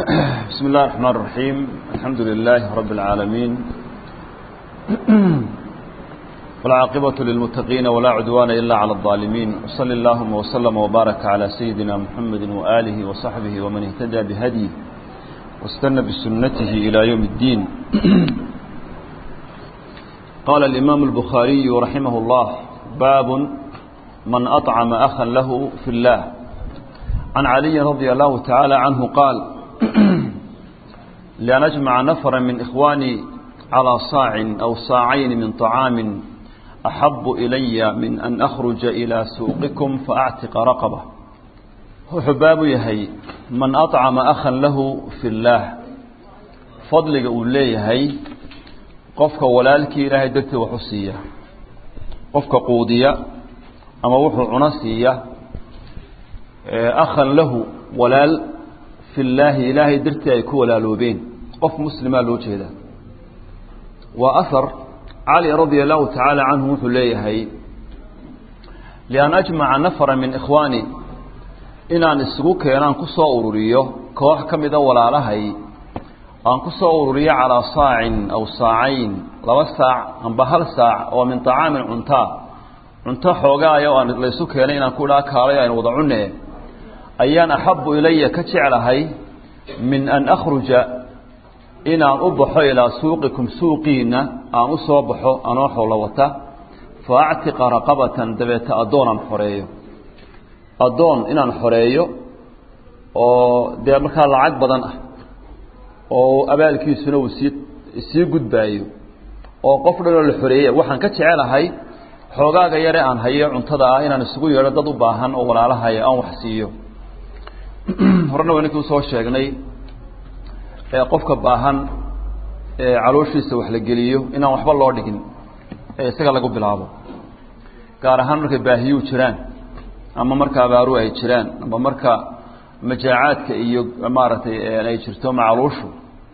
بسم الله الرحمن الرحيم الحمد لله رب العالمين والعاقبة للمتقين ولا عدوان إلا على الظالمين وصل اللهم وسلم وبارك على سيدنا محمد وآله وصحبه ومن اهتدى بهديه واستنى بسنته إلى يوم الدين قال الإمام البخاري رحمه الله باب من أطعم أخا له في الله عن علي رضي الله تعالى عنه قال لأن أجمع نفرا من إخواني على صاع أو صاعين من طعام أحب إلي من أن أخرج إلى سوقكم فأعتق رقبة حباب يهي من أطعم أخا له في الله فضل أولي يهي قفك ولالك إلهي دكت وحسية قفك قودية أما وحو عنسية أخا له walaal fi llaahi ilaahay dartii ay ku walaaloobeen qof muslimaa loo jeeda waa ahar cali radia allahu tacaala canhu wuxuu leeyahay lian ajmaca nafara min ikhwaani inaan isugu keenaan ku soo ururiyo koox ka mida walaalahay aan ku soo ururiyo calaa saacin aw saacayn laba saac amba hal saac oo min طacaamin cuntaa cunto xoogaaya oo aan laysu keenay inaan ku dhaa kaalay aynu wada cune ayaan axabu ilaya ka jeclahay min an akhruja inaan u baxo ilaa suuqikum suuqiina aan u soo baxo anoo xoolo wata fa actiqa raqabatan dabeeta addoon aan xoreeyo addoon inaan xoreeyo oo dee markaa lacag badan ah oo abaalkiisuna uu sii sii gudbaayo oo qof dhanoo la xoreeyey waxaan ka jecelahay xoogaaga yare aan hayo cuntada ah inaan isugu yeedho dad u baahan oo walaalahaya aan wax siiyo horena waa ninkii usoo sheegnay qofka baahan calooshiisa wax la geliyo inaan waxba loo dhigin ee isaga lagu bilaabo gaar ahaan markay baahiyuu jiraan ama marka abaaru ay jiraan ama marka majaacaadka iyo maaragtay ay jirto macaluushu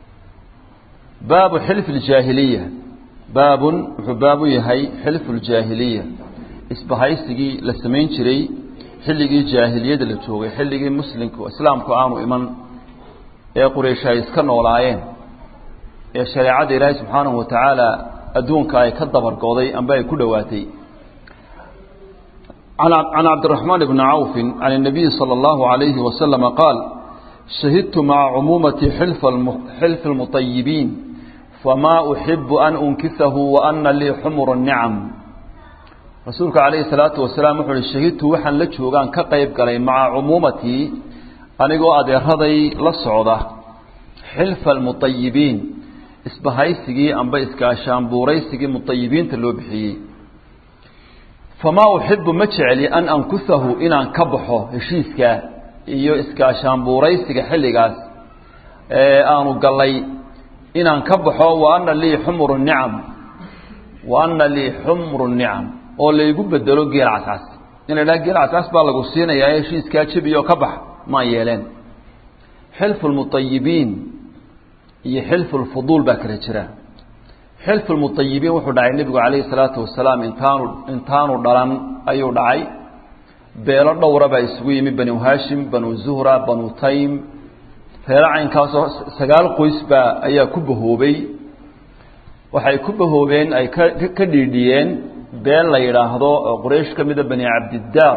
baabu xilfi ljaahiliya baabun wuxuu baabu yahay xilfu ljaahiliya isbahaysigii la samayn jiray xilligii jaahiliyada la joogay xilligii muslimku islaamku aanu iman ee quraysh ay iska noolaayeen ee shareecadda ilaahay subxaanahu wa tacaala adduunka ay ka dabargoday amba ay ku dhowaatay can cabdiraxmaan bni cawfin can الnabiyi salى اllahu عalayhi wasalama qaal shahidtu maca cumuumati xilfi اlmuطayibiin famaa uxibu an unkisahu waana lii xumur الnicam rasuulku calayhi salaatu wasalaam wuxuu uhi shahidtu waxaan la joogaan ka qayb galay maca cumuumatii anigoo adeeraday la socda xilfa almutayibiin isbahaysigii amba iskaashaanbuuraysigii mutayibiinta loo bixiyey famaa uxibu ma jecli an ankusahu inaan ka baxo heshiiskaa iyo iskaashaanbuuraysiga xilligaas ee aanu gallay inaan ka baxo wa ana lii xumru nicam wa ana lii xumru nicam oo laygu bedelo geel cascas in la idhaha geel cascas baa lagu siinayaa heshiiskaa jebiyo ka bax maan yeeleen xilfu lmutayibiin iyo xilfu lfuduul baa kala jira xilfu lmutayibiin wuxuu dhacay nebigu calayhi salaatu wasalaam intaanu intaanu dhalan ayuu dhacay beelo dhowra baa isugu yimi banu haashim banu zuhra banu taym reero caynkaasoo sagaal qoys baa ayaa ku bahoobay waxay ku bahoobeen ay ka ka dhiidhiyeen been la yidhaahdo oo quraysh ka mida bani cabdidaar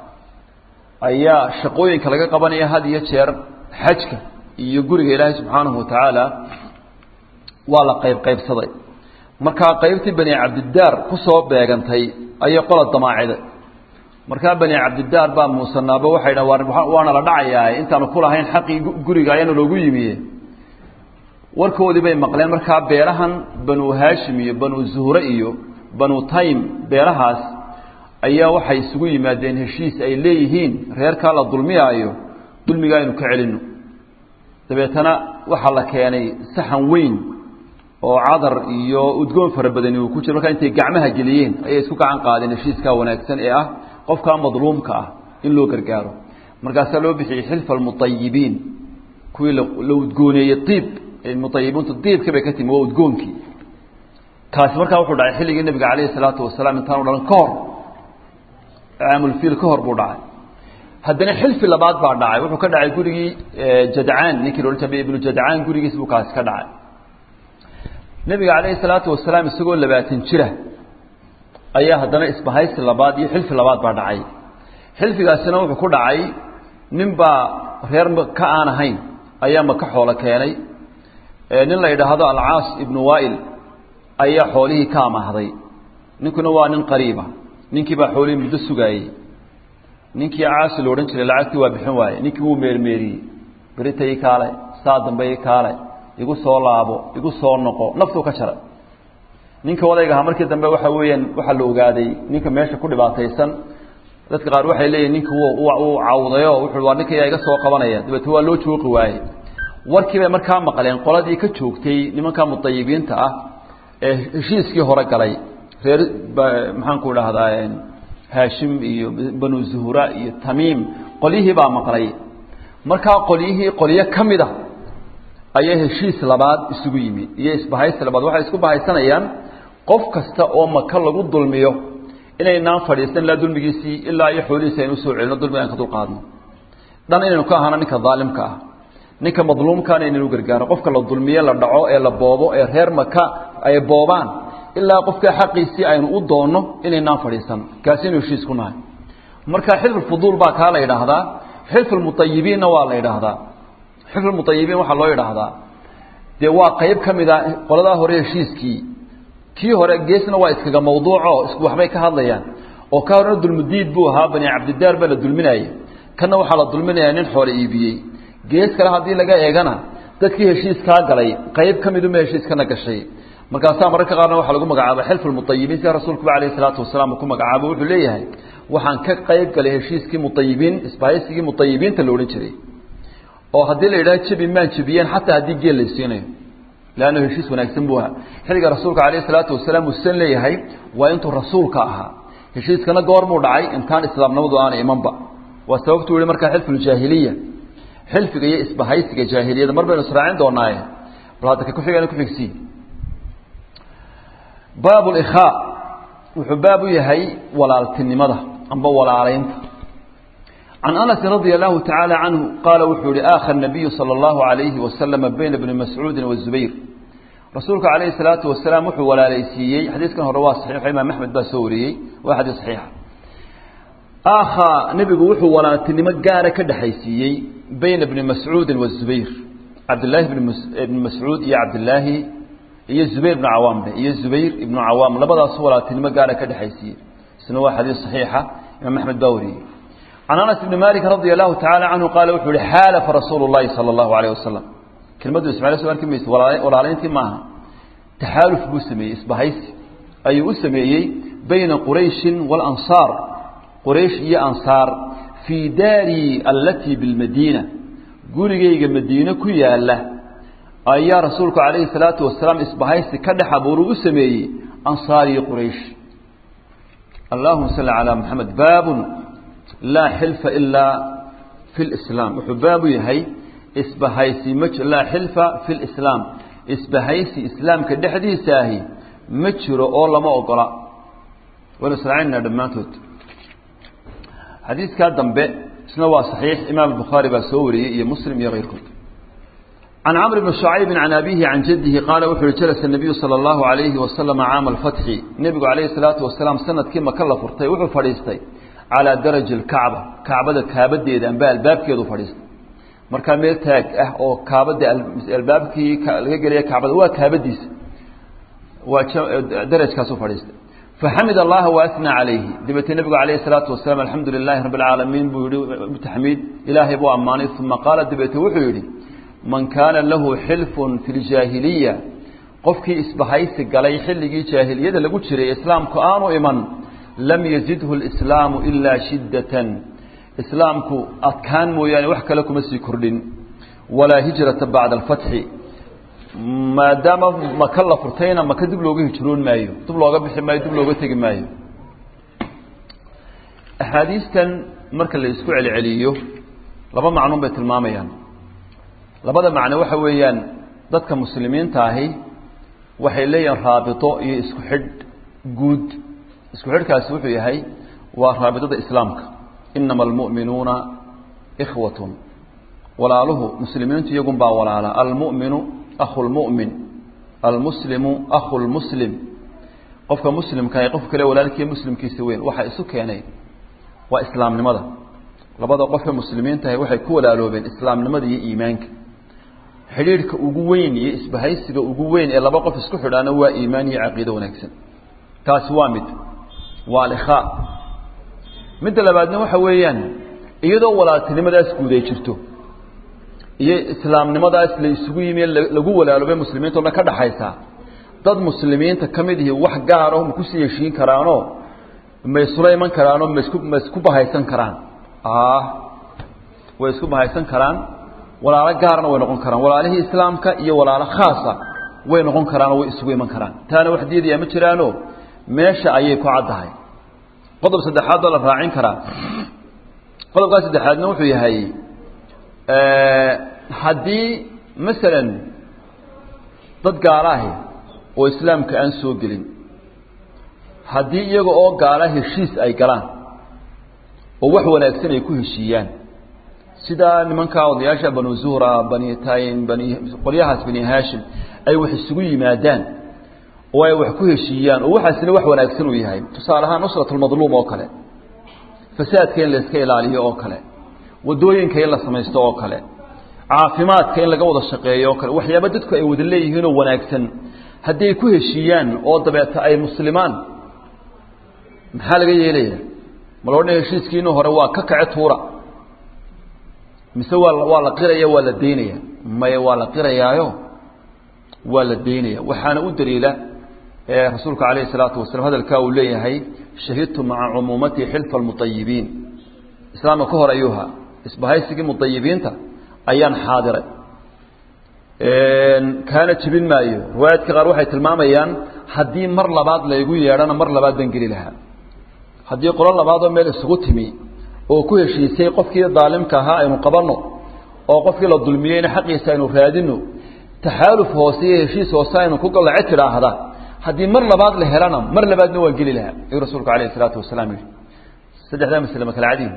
ayaa shaqooyinka laga qabanaya had iyo jeer xajka iyo guriga ilaahay subxaanahu watacaala waa la qayb qaybsaday markaa qaybtii bani cabdidaar kusoo beegantay ayay qola damaaciday markaa bani cabdidaar baa muusanaaba waxay dha waana la dhacayaa intaanu kulahayn xaqii guriga ayaana loogu yimiye warkoodii bay maqleen markaa beelahan banu haashim iyo banu zuhre iyo banu taym beelahaas ayaa waxay isugu yimaadeen heshiis ay leeyihiin reerkaa la dulmiyaayo dulmiga aynu ka celino dabeetana waxaa la keenay saxan weyn oo cadar iyo udgoon fara badani uu ku jiro markaa intay gacmaha geliyeen ayay isku gacan qaadeen heshiiskaa wanaagsan ee ah qofkaa madluumka ah in loo gargaaro markaasaa loo bixiyey xilfa almutayibiin kuwii la udgooneeyey iib mutayibiintu diibkii bay ka timi waa udgoonkii kaasi markaa wuxuu dhacay xilligii nebiga calayhi salaatu wasalaam intaanu dhalan ka hor caamulfiil ka hor buu dhacay haddana xilfi labaad baa dhacay wuxuu ka dhacay gurigii jadcaan ninkii loodhan jiray ibnu jadcaan gurigiis buu kaasi ka dhacay nebiga calayhi salaatu wasalaam isagoo labaatan jira ayaa haddana isbahaysi labaad iyo xilfi labaad baa dhacay xilfigaasina wuxuu ku dhacay nin baa reer ka aan ahayn ayaa maka xoolo keenay nin la yidhaahdo alcaas ibnu waa'il ayaa xoolihii ka amahday ninkuna waa nin qariiba ninkii baa xoolihii muddo sugaayey ninkii caasi lo odhan jiray lacagtii waa bixin waaye ninkii wuu meermeeriyey berita ii kaale saa dambe ii kaale igu soo laabo igu soo noqo naftuu ka jaray ninka odayga ahaa markii dambe waxa weeyaan waxaa la ogaaday ninka meesha ku dhibaataysan dadka qaar waxay leeyihin ninka uu cawdayo wuxuu waa ninka yaa iga soo qabanaya dabeete waa loo jooqi waaye warkii bay markaa maqleen qoladii ka joogtay nimanka mutayibiinta ah ee heshiiskii hore galay reer maxaanku dhahdaa haashim iyo banu zuhura iyo tamiim qolyihii baa maqlay markaa qolyihii qolyo ka mid a ayaa heshiis labaad isugu yimi iyo isbahaysi labaad waxay isku bahaysanayaan qof kasta oo maka lagu dulmiyo inaynaan fadhiisan ilaa dulmigiisii ilaa iyo xoolihiisi aynu usoo celino dulmiga aan ka dulqaadno dhan inaynu ka ahano ninka daalimka ah ninka madluumkaana inaynu gargaaro qofka la dulmiye la dhaco ee la boobo ee reer maka ay boobaan ilaa qofka xaqiisii aynu u doonno inaynaan fadhiisan kaasinu heshiis ku nahay marka xilfulfuduul baa kaa la yidhaahdaa xilfulmutayibiinna waa la yidhaahdaa xilfulmutayibiin waxaa loo yidhaahdaa dee waa qayb ka mid a qoladaa hore heshiiskii kii hore geesna waa iskaga mawduuco isku waxbay ka hadlayaan oo ka horena dulmudiid buu ahaa bani cabdidaar baa la dulminaya kanna waxaa la dulminayaa nin xoole iibiyey gees kale haddii laga eegana dadkii heshiiskaa galay qayb ka miduma heshiiskana gashay markaasaa mararka qaarna waxaa lagu magacaaba xilfu lmutayibiin sida rasuulkuba alayh salaatu wasalaam uu ku magacaabo wuxuu leeyahay waxaan ka qayb galay heshiiskii mutayibiin isbahaysigii mutayibiinta la odhan jiray oo haddii la yidhaha jebi maan jebiyeen xataa haddii geel laysiinayo leanna heshiis wanaagsan buu ahaa xilliga rasuulka alayh salaatu wasalaam uusan leeyahay waa intuu rasuulka ahaa heshiiskana goormuu dhacay intaan islaamnimadu aana imanba waa sababtuu yihi markaa xilfuljaahiliya xilfiga iyo isbahaysiga jaahiliyada mar baynu israacin doonaaye bal hadda ka kuxigana kuxigsiin baab likhaa wuxuu baab u yahay walaaltinimada amba walaalaynta can anasi radia allahu tacaala canhu qaala wuxuu yihi aakha nabiyu sala allahu alayhi wasalama bayna bni mascuudin wazubayr rasuulka calayhi salaatu wasalaam wuxuu walaalaysiiyey xadiiskan hore waa saxiixo imaam axmed baa soo wariyey waa xadiis saxiixa aakha nebigu wuxuu walaaltinimo gaara ka dhexaysiiyey bayna bni mascuudin wazubayr cabdillaahi bni mascuud iyo cabdillaahi iyo zubayr ibnu cawaam dhe iyo zubayr ibnu cawaam labadaas walaaltinimo gaara ka dhexaysiiyey isna waa xadiis saxiixa imaam axmed baa wariyey can anas ibni malik radia allahu tacala canhu qaala wuxuu yihi xaalafa rasuulu llahi sala allahu alayh wasalam kelmaddu ismail soo arki mayse walaalayntii maaha taxaaluf buu sameeyey isbahaysi ayuu u sameeyey bayna qurayshin waalansaar quraysh iyo ansaar fii daari allatii bilmadiina gurigayga madiine ku yaala ayaa rasuulku calayhi salaatu wasalaam isbahaysi ka dhex abuuru u sameeyey ansaar iyo quraysh allahuma salli calaa moxamed baabun laa xilfa ilaa fi lislaam wuxuu baabu yahay isbahaysi ma laa xilfa fi lislaam isbahaysi islaamka dhexdiisa ahi ma jiro oo lama ogola waynu israacinaa dhammaantood xadiiskaa dambe isna waa صaxiix imaam bukhaari baa soo wariyey iyo muslim iyo keyrkood can camr bni شhucaybi can abihi can jadihi qaala wuxu uhi jalasa الnabiyu salى اllahu عalayhi wasalama caama alfatxi nebigu calayhi الsalaatu wasalaam sanadkii maka la furtay wuxuu fadhiistay calaa daraji اlkacba kacbada kaabadeeda amba albaabkeedu fadhiistay markaa meel taag ah oo kaabada albaabkii laga gelaya kacbada waa kaabadiisa waa darajkaasu fadhiistay فxamid الlaha وأثنى عalayhi dabeetee nebigu عalayه الsalaaةu wasalaam alxamdu لilaahi rabb اlcaalamiin buu yihi taxmiid ilaahay buu ammaanay uma qaala dabeete wuxuu yidhi man kaana lahu xilfun fi اljaahiliya qofkii isbahaysi galay xilligii jaahiliyada lagu jiray islaamku aanu iman lam yazidhu اlإslaamu ilaa shidaة islaamku adkaan mooyaane wax kale kuma sii kordhin walaa hijrata bacda اlfatxi maadaama maka la furtayna maka dib looga hijroon maayo dib looga bixi maayo dib looga tegi maayo axaadiistan marka la isku celceliyo laba macnuun bay tilmaamayaan labada macno waxa weeyaan dadka muslimiinta ahi waxay leeyihiin raabito iyo isku xidh guud isku xidhkaasi wuxuu yahay waa raabidada islaamka inama almu'minuuna ikhwatun walaaluhu muslimiintu iyagun baa walaala almu'minu akhu lmu'min almuslimu akhu lmuslim qofka muslimka ee qofka kale walaalkii muslimkiisa weyn waxaa isu keenay waa islaamnimada labada qofka muslimiintahay waxay ku walaaloobeen islaamnimada iyo iimaanka xidhiidhka ugu weyn iyo isbahaysiga ugu weyn ee laba qof isku xidhaana waa iimaan iyo caqiido wanaagsan taasi waa mid waa alikhaa midda labaadna waxa weeyaan iyadoo walaaltinimadaas guud ay jirto iyo islaamnimadaas la isugu yimi lagu walaaloobay muslimiinta o dhan ka dhaxaysaa dad muslimiinta ka mid ihi wax gaarah ma kusii heshiin karaanoo ma isula iman karaanoo masku ma isku bahaysan karaan way isku bahaysan karaan walaalo gaarna way noqon karaan walaalihii islaamka iyo walaalo khaasa way noqon karaanoo way isugu iman karaan taana wax diidayaa ma jiraano meesha ayay ku caddahay qodob saddexaad oo la raacin karaa qodobkaa saddexaadna wuxuu yahay haddii masalan dad gaala ahi oo islaamka aan soo gelin haddii iyaga oo gaala heshiis ay galaan oo wax wanaagsan ay ku heshiiyaan sida nimankaa odayaasha banu zuhra bani taym bani qolyahaas bani haashim ay wax isugu yimaadaan oo ay wax ku heshiiyaan oo waxaasina wax wanaagsan uu yahay tusaale ahaan nusratulmadluum oo kale fasaadka in la iska ilaaliyo oo kale wadooyinka in la samaysto oo kale caafimaadka in laga wada shaqeeyo oo kale waxyaaba dadku ay wada leeyihiinoo wanaagsan haddii ay ku heshiiyaan oo dabeeta ay muslimaan maxaa laga yeelaya ma loo dhan heshiiskiina hore waa ka kace tuura mise waa waa la qiraya waa la daynaya maya waa la qirayaayo waa la daynaya waxaana u daliila rasuulka calayhi salaatu wasalam hadalkaa uu leeyahay shahidtu maca cumuumati xilfa almutayibiin islaamka ka hor ayuuha isbahaysigii mutayibiinta ayaan xaadiray kaana jebin maayo riwaayaadka qaar waxay tilmaamayaan haddii mar labaad laygu yeedhana mar labaad baan geli lahaa haddii qolo labaadoo meel isugu timi oo ku heshiisay qofkii daalimka ahaa aynu qabanno oo qofkii la dulmiyeyna xaqiisa aynu raadino taxaaluf hoose iyo heshiis hoose aynu ku galace tidhaahda haddii mar labaad la helana mar labaadna waan geli lahaa ayuu rasuulku alayh isalaatu wasalaam yihi saddexdaa masle ma kala cadiin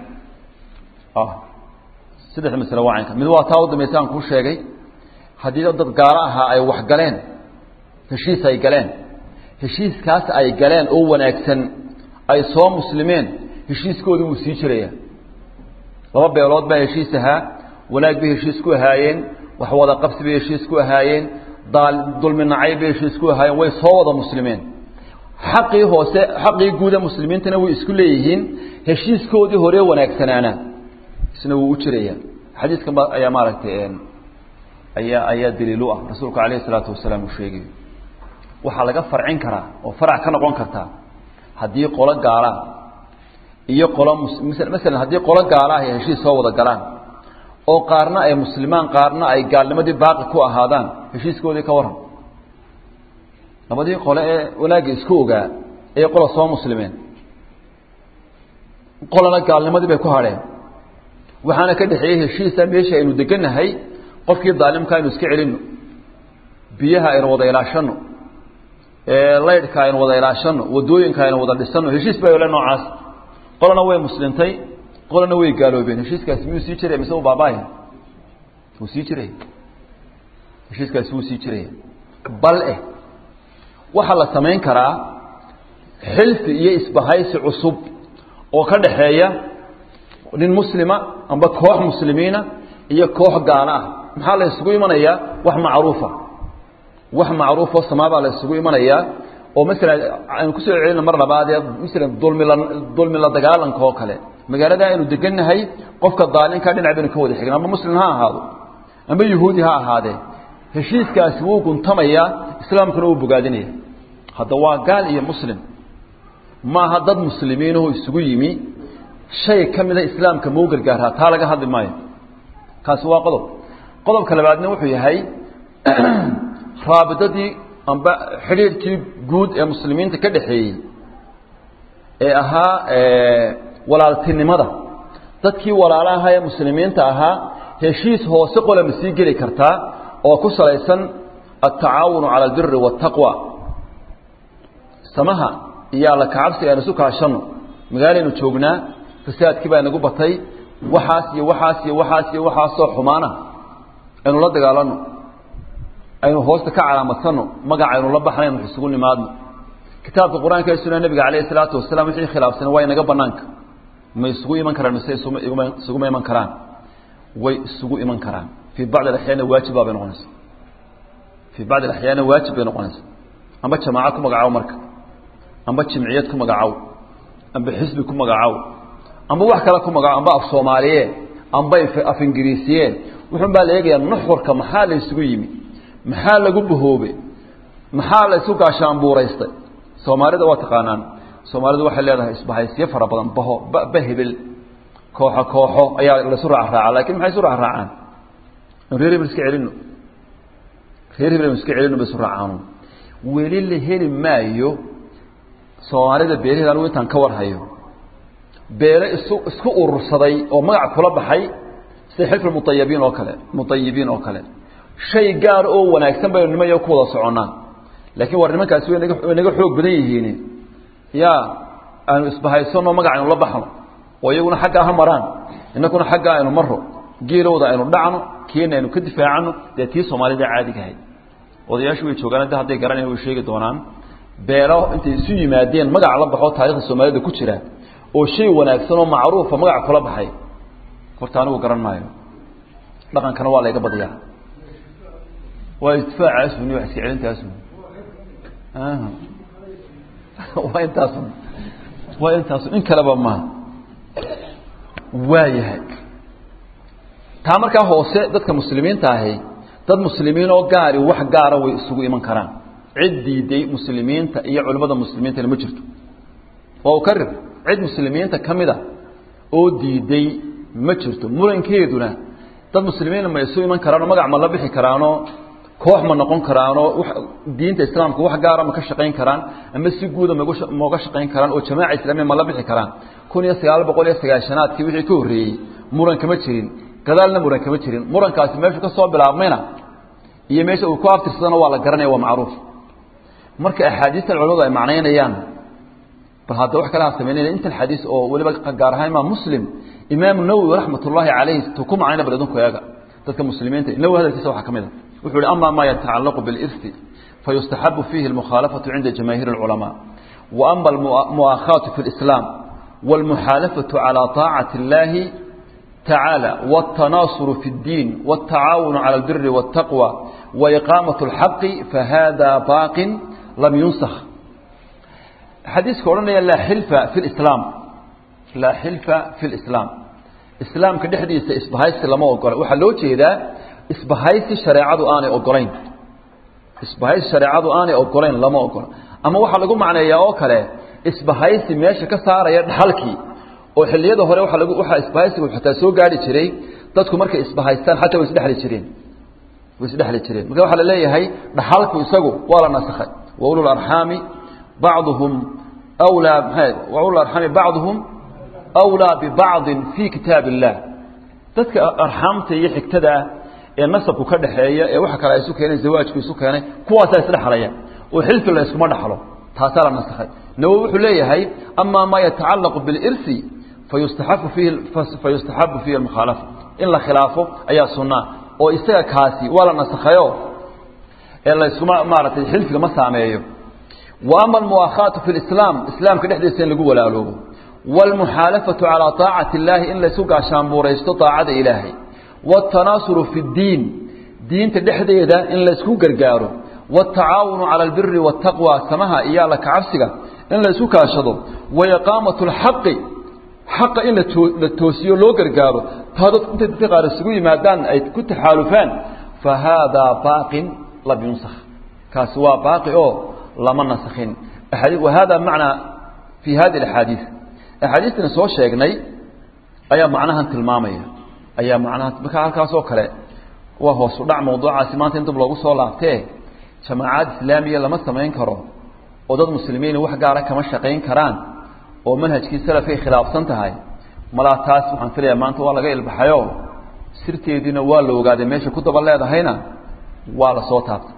saddexda masle waa caynka mid waa taa u dambaysa aan kuu sheegay haddii dad gaalo ahaa ay wax galeen heshiis ay galeen heshiiskaas ay galeen oo wanaagsan ay soo muslimeen heshiiskoodii wuu sii jiraya laba beelood baa heshiis ahaa wanaag bay heshiis ku ahaayeen wax wada qabsi bay heshiis ku ahaayeen daal dulmi nacay bay heshiis ku ahaayeen way soo wada muslimeen xaqii hoose xaqii guuda muslimiintana way isku leeyihiin heshiiskoodii hore wanaagsanaana isna wuu u jiraya xadiiskan ba ayaa maaragtay ayaa ayaa daliil u ah rasuulku calayhi isalaatu wasalaam uu sheegayo waxaa laga farcin karaa oo farac ka noqon kartaa haddii qolo gaalaa iyo qolo masalan haddii qolo gaala ah ay heshiis soo wada galaan oo qaarna ay muslimaan qaarna ay gaalnimadii baaqi ku ahaadaan heshiiskoodii ka warran labadii qole ee wanaagga isku ogaa ee qola soo muslimeen qolana gaalnimadii bay ku hadheen waxaana ka dhexeeyey heshiisa meesha aynu degannahay qofkii daalimka aynu iska celinno biyaha aynu wada ilaashano laydhka aynu wada ilaashano wadooyinka aynu wada dhisano heshiis baa ole noocaas qolana way muslimtay qolana way gaaloobeen heshiiskaasi miyuu sii jiraya mise u baaba'aya wuu sii jiraya heshiiskaasi wuu sii jiraya bal eh waxaa la samayn karaa xilfi iyo isbahaysi cusub oo ka dhaxeeya nin muslima amba koox muslimiina iyo koox gaalo ah maxaa la isugu imanayaa wax macruufa wax macruufoo samaabaa la isugu imanayaa oo masalan aynu kusoo celina mar labaadee masalan dulmila dulmi la dagaalanka oo kale magaalada aynu degannahay qofka daalinka dhinac baynu ka wada xigna amba muslim ha ahaado amba yahuudi ha ahaadee heshiiskaasi wuu guntamayaa islaamkuna wuu bogaadinaya hadda waa gaal iyo muslim maaha dad muslimiinahoo isugu yimi shay ka mida islaamka mau gargaaraa taa laga hadli maayo kaasi waa qodob qodobka labaadna wuxuu yahay raabidadii amba xidhiirkii guud ee muslimiinta ka dhexeeyey ee ahaa walaaltinimada dadkii walaalaha ee muslimiinta ahaa heshiis hoose qola ma sii geli kartaa oo ku salaysan altacaawunu cala albiri waataqwa samaha iyo alla kacabsiga aynu isu kaashanno magaalaynu joognaa fasaadkii baa inagu batay waxaas iyo waxaas iyo waxaas iyo waxaasoo xumaana aynu la dagaalano aynu hoosta ka calaamadsanno magac aynu la baxnayn wax isugu nimaadno kitaabka qur-aanka ee sunna nebiga calayhi salaatu wasalaam wixii khilaafsan waa inaga banaanka ma isugu iman karaan mise isuguma iman karaan way isugu iman karaan fii bacdi alaxyaana waajib baa bay noqonaysa fii bacdi alaxyaana waajib bay noqonaysa amba jamaaco ku magacaabo marka amba jimciyad ku magacaabo amba xisbi ku magacaabo amba wax kale ku magacaabo amba af soomaaliye amba af ingiriisiye wuxuun baa la eegayaa nuxurka maxaa la isugu yimi maxaa lagu bahoobe maxaa la isu gaashaanbuuraystay soomaalida waa taqaanaan soomaalidu waxay leedahay isbahaysyo fara badan baho ba hebel kooxo kooxo ayaa laisu raacraaca lakin maxay isu raacraacaan reer hebel iska celino reer hebel iska celino ba isu raacaano weli la heli maayo soomaalida beelaheeda anigu intaan ka warhayo beele isu isku urursaday oo magac kula baxay sida xilfi mutayabiin oo kale mutayibiin oo kale shay gaar oo wanaagsan baynu nimayo ku wada soconnaa laakiin war nimankaasi way naga way naga xoog badan yihiin ya aanu isbahaysano magac aynu la baxno oo iyaguna xaggaa ha maraan innakuna xaggaa aynu maro geelowda aynu dhacno kiina aynu ka difaacano dee tii soomaalida caadigahay odayaashu way joogaan da hadday garanayan way sheegi doonaan beelo intay isu yimaadeen magac la baxo taarikhda soomaalida ku jira oo shay wanaagsan oo macruufa magac kula baxay horta anigu garan maayo dhaqankana waa layga badiyaa waa istifaacaasuni wax iska celintaasun waa intaasun waa intaasun in kaleba maaha waayahay taa markaa hoose dadka muslimiinta ahi dad muslimiin oo gaari wax gaara way isugu iman karaan cid diiday muslimiinta iyo culimmada muslimiintana ma jirto waa ukarir cid muslimiinta ka mid a oo diiday ma jirto murankeeduna dad muslimiina ma isu iman karaanoo magac ma la bixi karaanoo koox ma noqon karaanoo diinta islaamka wax gaara ma ka shaqayn karaan ama si guuda mauga shaqayn karaan oo jamaaca islaamiya ma la bixi karaan kun iyo sagaal boqol iyo sagaashanaadkii wixii ka horreeyey muran kama jirin gadaalna muran kama jirin murankaasi meeshu ka soo bilaabmayna iyo meesha uu ku aftirsadana waa la garanaya waa macruuf marka axaadiistan culamadu ay macnaynayaan bal hadda wax kale ha samaynayna inta xadiis oo weliba gaar ahaan imaam muslim imaam nawowi raxmat ullaahi calayhi tu ku macnayna bal idinku eega dadka muslimiinta nawowi hadalkiisa waxaa ka mid a wuxuu ihi ama ma yatacallaqu bilirsi fayustaxabu fiihi almukhaalafatu cinda jamaahiir alculamaa wa ama almu'aakhaatu fi lislaam wاlmuxaalafatu calى طaacati اllahi تعالى والتناصر في الدين والتعاون على البر والتقوى وإقامة الحق فهذا باق لم ينسخ حديث كورنا لا حلف في الإسلام لا حلف في الإسلام إسلام كدحديث إسبهايس لما أقول وحلو جيدا إسبهايس شريعة آني أقولين إسبهايس شريعة آني أقولين لما أقول أما وحلقوا معنا يا أوكالي إسبهايس ماشي كسارة يدحلكي oo xilliyada hore waxa lagu waxa isbahaysigu xataa soo gaari jiray dadku markay isbahaystaan xataa way isdhexli jireen way isdhexli jireen marka waxa la leeyahay dhaxalku isagu waa la nasakhay wa ulul arhami ba'dhum awla wa ulul arhami ba'dhum awla bi ba'd fi kitabillah dadka arhamta iyo xigtada ee nasabku ka dhaxeeya ee waxa kale ay isu keenay zawaajku isu keenay kuwaas ay isdhexlayaan oo xilfi la isku ma dhaxlo taasa la nasakhay nawo wuxuu leeyahay ama ma yatacallaqu bil irsi فيستحب فيه فيستحب فيه المخالفة إن لا خلافه أي سنة أو إستجا كاسي ولا نسخيو إلا يسمى مارة الحلف كما سامعيه وأما المؤاخاة في الإسلام إسلام كده حديث سين لقوة لا لوجو والمحالفة على طاعة الله إلا سوق عشان بوريست طاعة إلهي والتناصر في الدين دين تدحدي ده إلا سوق قرقاره والتعاون على البر والتقوى سمها إيالك عفسك إلا سوق عشده وإقامة الحق xaqa in la toosiyo loo gargaaro taa dad intay dadka qaar isugu yimaadaan ay ku taxaalufaan fa haadaa baaqin lam yunsakh kaasi waa baaqi oo lama nasakhin wa hada macnaa fi hadi axaadiis axaadiistan soo sheegnay ayaa macnahan tilmaamaya ayaa macnaha marka halkaas oo kale waa hoos u dhac mawduucaasi maanta in dib loogu soo laabtee jamaacaad islaamiya lama samayn karo oo dad muslimiin wax gaara kama shaqayn karaan oo manhajkii salafkay khilaafsan tahay malaa taas waxaan filayaa maanta waa laga ilbaxayo sirteediina waa la ogaaday meesha ku daba leedahayna waa la soo taabtay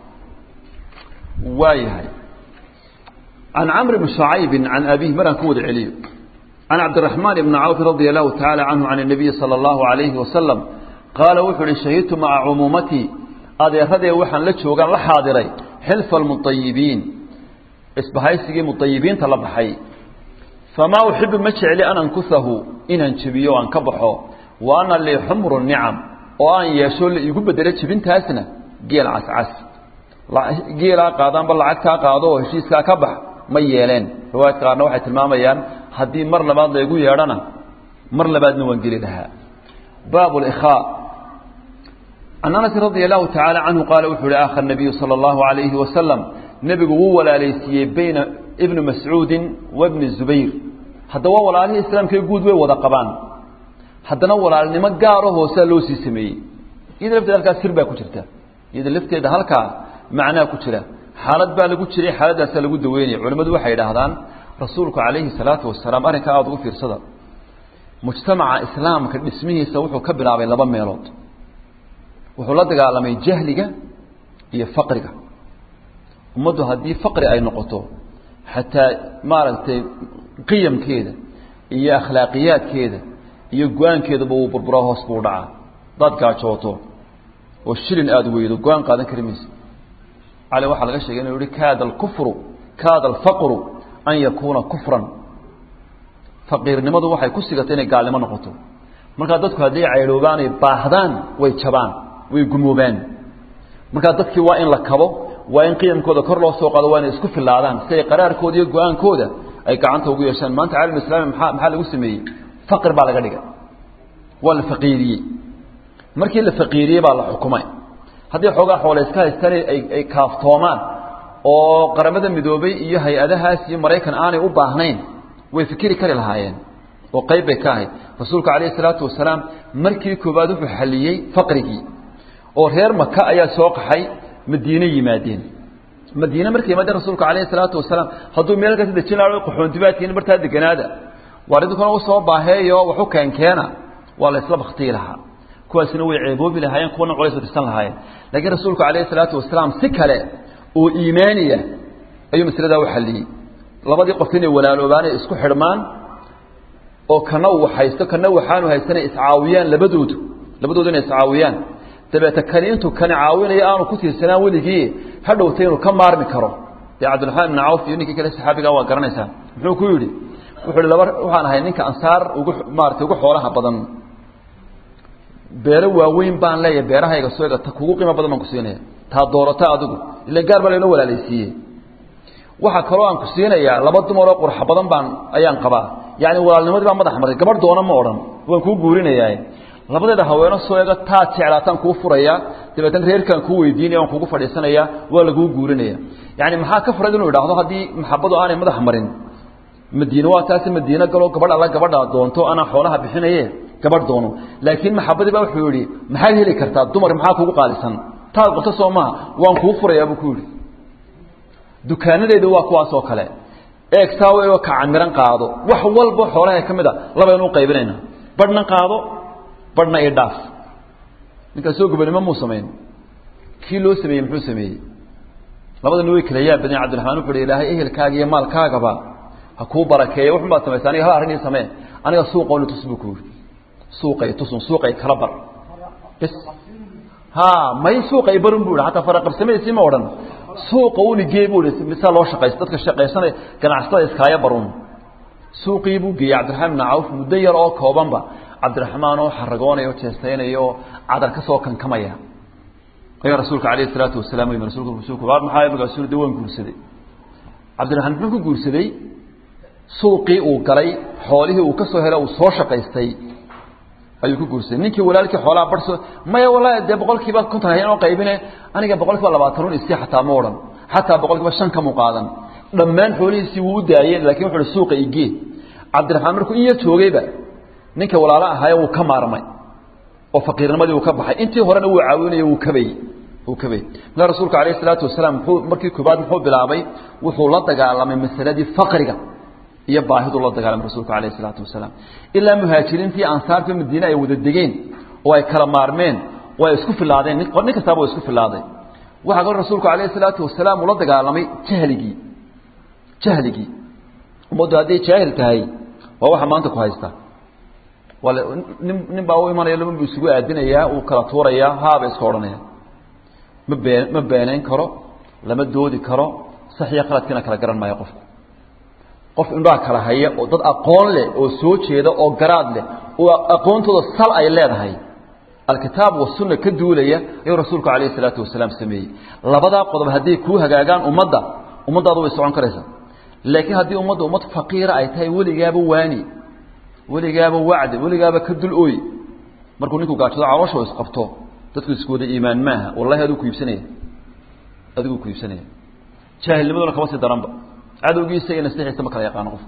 waa yahay can camr bni shucaybin can abihi maraan ku wada celiyo can cabdiraxmaan ibni cawf radia allahu tacaala canhu can الnabiyi salى اllahu alayhi wasalam qaala wuxuu uhi shahidtu maca cumuumatii adeeradee waxaan la joogaan la xaadiray xilfa almuطayibiin isbahaysigii muطayibiinta la baxay famaa uxibu ma jecli an ankusahu inaan jebiyo o aan ka baxo wa ana lii xumru nicam oo aan yeesho la iigu bedelo jebintaasna geel cascas geelaa qaadaanba lacagtaa qaado oo heshiiskaa ka bax ma yeeleen riwaayadka qaarna waxay tilmaamayaan haddii mar labaad laygu yeedhana mar labaadna waan geli lahaa baabu likhaa can anas radia allahu tacaala canhu qaala wuxuu uhi aakha nabiyu sala allahu alayhi wasalam nebigu wuu walaalaysiiyey bayna ibni mascuudin wa bni zubayr hadda waa walaalihii islaamkae guud way wada qabaan haddana walaalnimo gaaro hoosaa loo sii sameeyey iyada lafteeda halkaa sir baa ku jirta iyada lafteeda halkaa macnaa ku jira xaalad baa lagu jiray xaaladaasaa lagu daweynaya culimmadu waxay idhaahdaan rasuulku calayhi salaatu wasalaam arrinkaa aada ugu fiirsada mujtamaca islaamka dhismihiisa wuxuu ka bilaabay laba meelood wuxuu la dagaalamay jahliga iyo faqriga ummaddu haddii faqri ay noqoto xataa maaragtay qiyamkeeda iyo akhlaaqiyaadkeeda iyo go-aankeedaba uu burburaa hoos buu dhacaa hadaad gaajooto oo shilin aada weydo go-aan qaadan kari maysa cali waxaa laga sheegay inuu yihi kaada alkufru kaada alfaqru an yakuuna kufran faqiirnimadu waxay ku sigatay inay gaalnimo noqoto markaa dadku hadday caydhoobaan ay baahdaan way jabaan way gumoobaan markaa dadkii waa in la kabo waa in qiyamkooda kor loo soo qaado waa inay isku filaadaan si ay qaraarkooda iyo go-aankooda ay gacanta ugu yeeshaan maanta caalam islami maa maxaa lagu sameeyey faqr baa laga dhigay waa la faqiiriyey markii la faqiiriyey baa la xukumay haddii xoogaa xoole iska haystaan ay ay kaaftoomaan oo qaramada midoobay iyo hay-adahaas iyo maraykan aanay u baahnayn way fikiri kari lahaayeen oo qayb bay ka ahayd rasuulku calayhi salaatu wasalaam markii koowaad wuxuu xalliyey faqrigii oo reer maka ayaa soo qaxay madiine yimaadeen madiine markay yimaadeen rasuulka calayhi salaatu wasalaam hadduu meel kasi dejin lahaa qaxoontibaadkiina bartaa deganaada waar idinkuna u soo baaheeyo waxu keenkeena waa la isla baktiyi lahaa kuwaasina way ceeboobi lahaayeen kuwana culays tirsan lahaayeen laakiin rasuulku calayhi salaatu wasalaam si kale oo iimaaniya ayuu masaladaa u xalliyey labadii qof inay walaaloobaan ay isku xidhmaan oo kana uu haysto kana waxaanu haystana iscaawiyaan labadoodu labadoodu inay iscaawiyaan dabeete kani intuu kani caawinayo aanu ku tiirsanaan weligii hadhowta inuu ka maarmi karo dee cabdiraxmaan ibn cawf iyo ninkii kale saxaabiga waa garanaysaa muxuu ku yidhi wuxuu hi laba waxaan ahay ninka ansaar ugu maaratay ugu xoolaha badan beero waaweyn baan leeyahay beerahayga soo ega ta kugu qiimo badan baan ku siinaya taa doorata adigu ila gaar baa laynoo walaalaysiiyey waxaa kaloo aan ku siinayaa laba dumaroo qurxa badan baan ayaan qabaa yacni walaalnimadii baa madax maray gabadh doona ma odhan waan kuu guurinayaa labadeeda haweeno soo ega taad jeclaataan kuu furayaa dabeetana reerkaan kuu weydiinaya waan kugu fadhiisanayaa waa laguu guurinaya yacni maxaa ka furay inuu idhaahdo haddii maxabadu aanay madax marin madiine waa taasi madiine galoo gabadh alla gabadha doonto anaa xoolaha bixinaye gabadh doono laakiin maxabadii baa wuxuu yihi maxaad heli kartaa dumar maxaa kugu qaalisan taad qabto soo maha waan kuu furayaa buu ku yidhi dukaanadeedu waa kuwaas oo kale eegtaa w ka camiran qaado wax walba xoolaha ka mid a labaynu qaybinayna badhna qaado badhna i dhaaf ninkaasoo gobonimo muu samayn kii loo sameeyey muxuu sameeyey labadana way kala yaab badan cabdiraxmaan wuxu uhi ilaahay ehelkaaga iyo maalkaagaba ha kuu barakeeya wuxun baad samaysa aniga hal arrin ii samee aniga suuqooni tus buu ku yidhi suuqay tusun suuqay kala bar bis ha may suuqay barun bu ihi hataa faraqabsamaysi ma odhan suuqa unigee bu ihi misaa loo shaqaysa dadka shaqaysanay ganacsatada iskaaya barun suuqii buu geeyey cabdiraxmaan ibn cawf muddo yar oo koobanba cabdiraxmaan oo xaragoonaya oo jeestaynaya oo cadar ka soo kankamaya ayaa rasuulka calayhi salaatu wasalaam yimi rasulku rasuulku waa maxaa magaasuul de waan guursaday cabdiraxmaan muxuu ku guursaday suuqii uu galay xoolihii uu ka soo helay uu soo shaqaystay ayuu ku guursaday ninkii walaalkii xoolaha barso maya wallahi dee boqol kiiba konton hayan oo qaybine aniga boqol kiiba labaatan un isii xataa ma odhan xataa boqol kiiba shan kamu qaadan dhammaan xoolihiisii wuu u daayeen lakin wuxu uhi suuqa igee cabdiraxmaan markuu in yar joogayba ninka walaalo ahaaye wuu ka maarmay oo faqiirnimadii uu ka baxay intii horena wuu caawinaya wuu kabayey wuu kabayey markaa rasuulka alayh isalaatu wasalaam muxuu markii koobaad muxuu bilaabay wuxuu la dagaalamay masaladii faqriga iyo baahidu la dagaalamay rasuulku alayh isalaatu wasalaam ilaa muhaajiriintii ansaarta madiine ay wada degeen oo ay kala maarmeen oo ay isku filaadeen nin kastaaba waa isku filaaday waxaa kaloo rasuulku alayh isalaatu wasalaam uu la dagaalamay jahligii jahligii ummaddu hadday jaahil tahay waa waxa maanta ku haysta wal nin nin baa u imanaya lama buu isugu aadinayaa uu kala tuurayaa haaba iska odhanaya ma been ma beenayn karo lama doodi karo sax iyo qaladkiina kala garan maayo qofku qof indhaha kala haya oo dad aqoon leh oo soo jeeda oo garaad leh oo aqoontooda sal ay leedahay alkitaab wasunna ka duulaya ayuu rasuulku calayhi salaatu wasalaam sameeyey labadaa qodob hadday kuu hagaagaan ummadda ummaddaadu way socon karaysaa laakiin haddii ummadda ummad faqiira ay tahay weligaaba waani weligaaba wacdi weligaaba ka dul ooy markuu ninku gaajado caloosha isqabto dadku isku wada iimaan maaha wallahi adigu ku iibsanaya adigu ku iibsanaya jaahilnimaduna kama sii daranba cadowgiisa iyo nasiixiisa ma kala yaqaano qof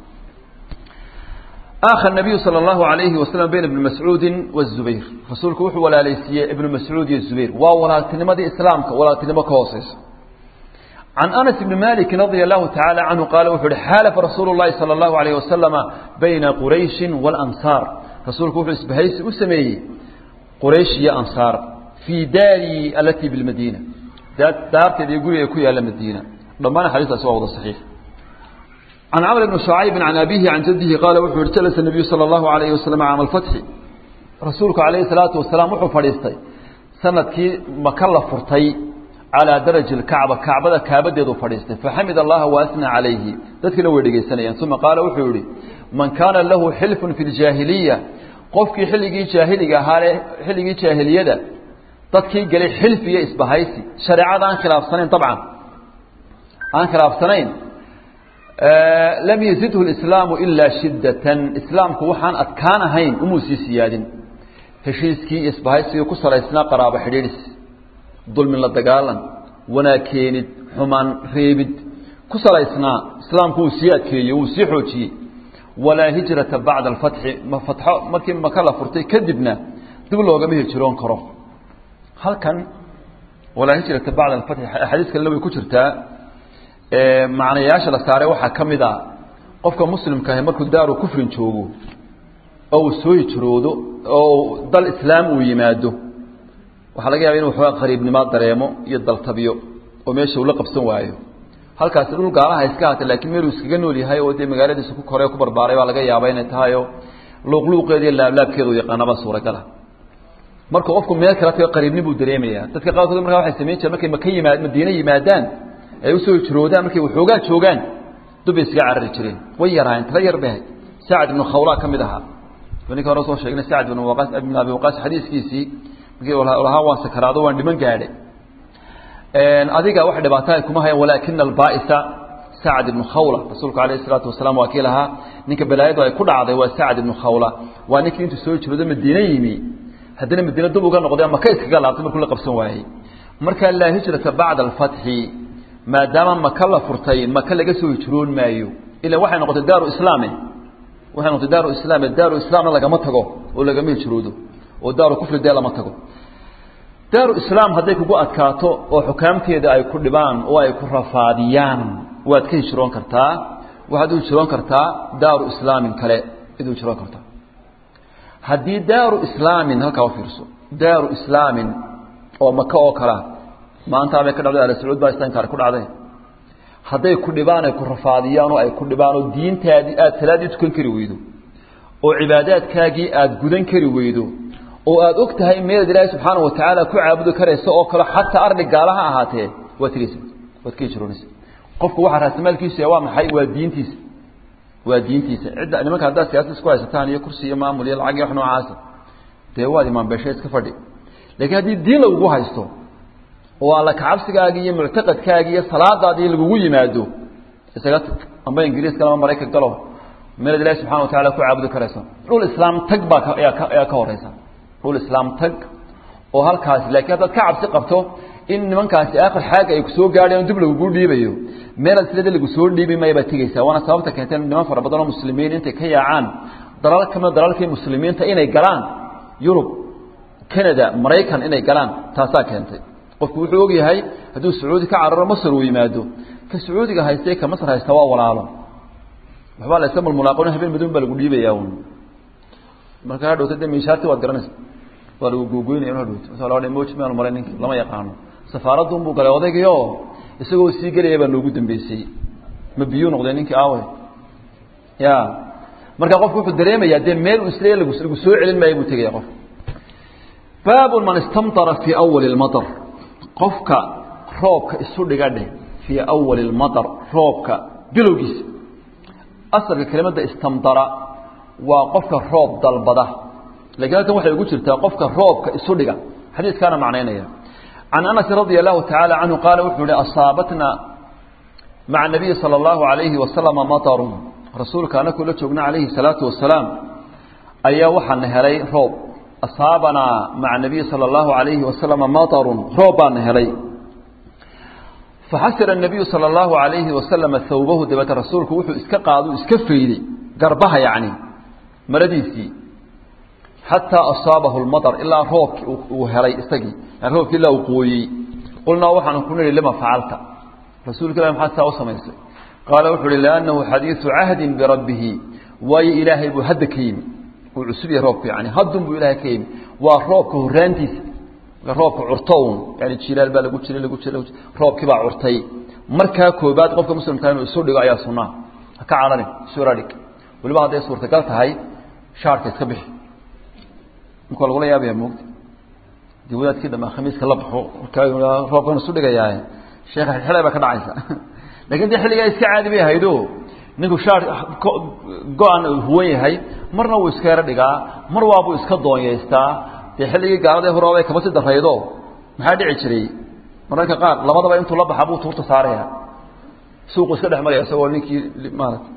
آخى النبي صلى الله عليه وسلم بين ابن مسعود والزبير رسولك وحو ولا ليسية ابن مسعود والزبير وولا تنمى إسلامك ولا تنمى كوصيص عن أنس بن مالك رضي الله تعالى عنه قال وحو حالف رسول الله صلى الله عليه وسلم بين قريش والأنصار رسولك وحو اسبهيس أسمي قريش يا أنصار في داري التي بالمدينة دار تدي يقول يكوي على المدينة ضمان حديث أسوأ صحيح عن عمرو بن شعيب عن أبيه عن جده قال وحو جلس النبي صلى الله عليه وسلم عام الفتح رسولك عليه الصلاة والسلام وحو فريستي سنة كي مكلا فرتي على درج الكعبة كعبة كعبة يدو فريستي فحمد الله وأثنى عليه ذلك لو يدقي سنة ثم قال وحو من كان له حلف في الجاهلية قفك حلقي جاهلية حلقي جاهلية dadkii galay xilfi iyo isbahaysi shareecada aan khilaafsanayn dabcan aan khilaafsanayn lam yazidhu lislaamu ilaa shiddatan islaamku waxaan adkaan ahayn umuu sii siyaadin heshiiskii iyo isbahaysigii ku salaysnaa qaraabo xidhiidhis dulmin la dagaalan wanaag keenid xumaan reebid ku salaysnaa islaamku wuu sii adkeeyey wuu sii xoojiyey walaa hijrata bacda alfatxi fatxo markii maka la furtay kadibna dib loogama hijiroon karo halkan walaa hijrata bacda alfatxi axaadiis kalena way ku jirtaa macnayaasha la saaray waxaa ka mid a qofka muslimka ahi markuu daaru kufrin joogo oo uu soo hijroodo oo dal islaam uu yimaado waxaa laga yaba inu waxoogaa qariibnimaa dareemo iyo daltabyo oo meesha uu la qabsan waayo halkaasi dhul gaalaha iska haatay laakiin meeluu iskaga nool yahay oo dee magaaladiisa ku korey ku barbaaray baa laga yaaba inay tahay oo luuqluuqeeda iyo laablaabkeeda u yaqaanabaa suuragala markuu qofku meel kala tago qariibni buu dareemayaa dadka qaarkood markaa waxay samayn jireen markay maka yimaad madiine yimaadaan ay usoo hijroodaan markay waxoogaa joogaan dubbay iskaga carari jireen way yaraayeen tala yar bay ahayd sacad ibnu khawlaa ka mid ahaa ninka hore soo sheegnay sacad ibn waqaas ibn abi waqaas xadiiskiisii markii lahaa waan sakaraado waan dhiman gaadhay adiga wax dhibaato ay kuma hayaan walaakina albaa'isa sacad ibnu khawla rasuulku alayhi salaatu wasalaam waa kii lahaa ninka balaayadu ay ku dhacday waa sacad ibnu khawla waa ninkii intuu soo hijroodo madiine yimi haddana madiine dub uga noqday maka iskaga laabtay markuu la qabsan waayey marka laa hijrata bacda alfatxi maadaama maka la furtay maka laga soo hijroon maayo ilan waxay noqotay daaru islaame waxay noqotay daaru islaame daaru islaamna lagama tago oo lagama hijroodo oo daaru kufri dee lama tago daaru islaam hadday kugu adkaato oo xukaamteeda ay ku dhibaan oo ay ku rafaadiyaan waad ka hijroon kartaa waxaad u hijroon kartaa daaru islaamin kale id u hijroon kartaa haddii daaru islaamin halkaa u fiirso daaru islaamin oo maka oo kalea maanta bay ka dhacday ala sacuud baa istankaar ku dhacday hadday ku dhibaan ay ku rafaadiyaan oo ay ku dhibaan oo diintaadii aad salaadii tukan kari weydo oo cibaadaadkaagii aad gudan kari weydo oo aad og tahay meelaad ilaahay subxaana wa tacaala ku caabudi karaysa oo kale xataa arni gaalaha ahaatee waad tiraysa waad ka hijroonaysa qofku waxaa raasamaalkiisu waa maxay waa diintiisa waa diintiisa cidda nimanka haddaad siyaasad isku haysataan iyo kursi iyo maamul iyo lacag iyo wax noocaasa dee waad imaan beeshe iska fadhi laakiin haddii diin lagugu haysto oo alla kacabsigaagii iyo muctaqadkaagii iyo salaadaadii lagugu yimaado isaga tag amba ingiriiska ama maraykan galo meelaad ilahi subxana wa tacala ku caabudi karaysa dhul islaam tag baa ayaa ka horeysa dhul islaam tag oo halkaasi laakiin haddaad ka cabsi qabto in nimankaasi aakhir xaaga ay kusoo gaadheen dib lagugu dhiibayo meelaad silada lagu soo dhiibi maya baad tegeysaa waana sababta keentay niman fara badan oo muslimiin intay ka yaacaan dalal kamida dalalkii muslimiinta inay galaan yurub canada maraykan inay galaan taasaa keentay qofku wuxuu og yahay hadduu sacuudi ka cararo masar uu yimaado ka sacuudiga haystay ka masar haysta waa walaalo waxbaa la iska mulmulaaqoon habeen madoon baa lagu dhiibayaa un marka hadhowta de miishaarti waad garanaysa waa lagu googoynaya in hadhowta masa laa moji maanu maray ninki lama yaqaano safaaradun buu galay odaygiio isagoo sii gelaya baa noogu dambeysay ma biyuu noqday ninkii aawe ya marka qofku wuxuu dareemayaa dee meel uu isleeya lagu lagu soo celin maayo buu tegaya qof baabu man istamطara fii awali اlmaطr qofka roobka isu dhiga dheh fii awali اlmaطr roobka bilowgiisa asalka kelimadda istamdara waa qofka roob dalbada lakiin halkan waxay ugu jirtaa qofka roobka isu dhiga xadiiskaana macnaynaya can anas radia allahu tacaala canhu qaala wuxuu ihi asaabatna maca nabiyi salى اllahu alayhi wasalama maطarun rasuulka anakuu la joogna calayhi salaatu wasalaam ayaa waxaana helay roob asaabanaa maca nabiyi salى اllahu alayhi wasalama maطarun roob baana helay faxasira الnabiyu salى اllahu alayhi wasalama hawbahu dabeete rasuulku wuxuu iska qaadu iska fayday garbaha yacni maradiisii xataa asaabahu اlmaطr ilaa roobki uu helay isagii roobki ilaa uu qooyey qulnaa waxaanu ku nihi lima facalta rasuulka ilah maxaad saa u samaysay qaala wuxuu uhi liannahu xadiiثu cahdin birabbihi waayo ilaahay buu hadda ka yimi uu cusub yahay roobku yani haddun buu ilaahay ka yimi waa roobka horaantiisa roobka curto un yani jilaal baa lagu jiray lagu jiray roobkii baa curtay markaa koobaad qofka muslimkaa inuu isu dhigo ayaa sunnaa ha ka cararin isura dhig weliba hadday suurtagal tahay shaarka iska bixi marka lagula yaabaya moogta dii wadaadkii dhamaa khamiiska la baxo markaa roobkan isu dhigayaa sheekha xilay baa ka dhacaysa lakin dee xilligaa iska caadi bay ahaydo ninku shaar go-an huwan yahay marna wuu iska yaro dhigaa mar waabuu iska doonyaystaa dee xilligii gaalada horoobay kama si daraydo maxaa dhici jiray mararka qaar labadaba intuu la baxa buu tuurta saaraya suuqu iska dhex maraya isagoo ninkii maarata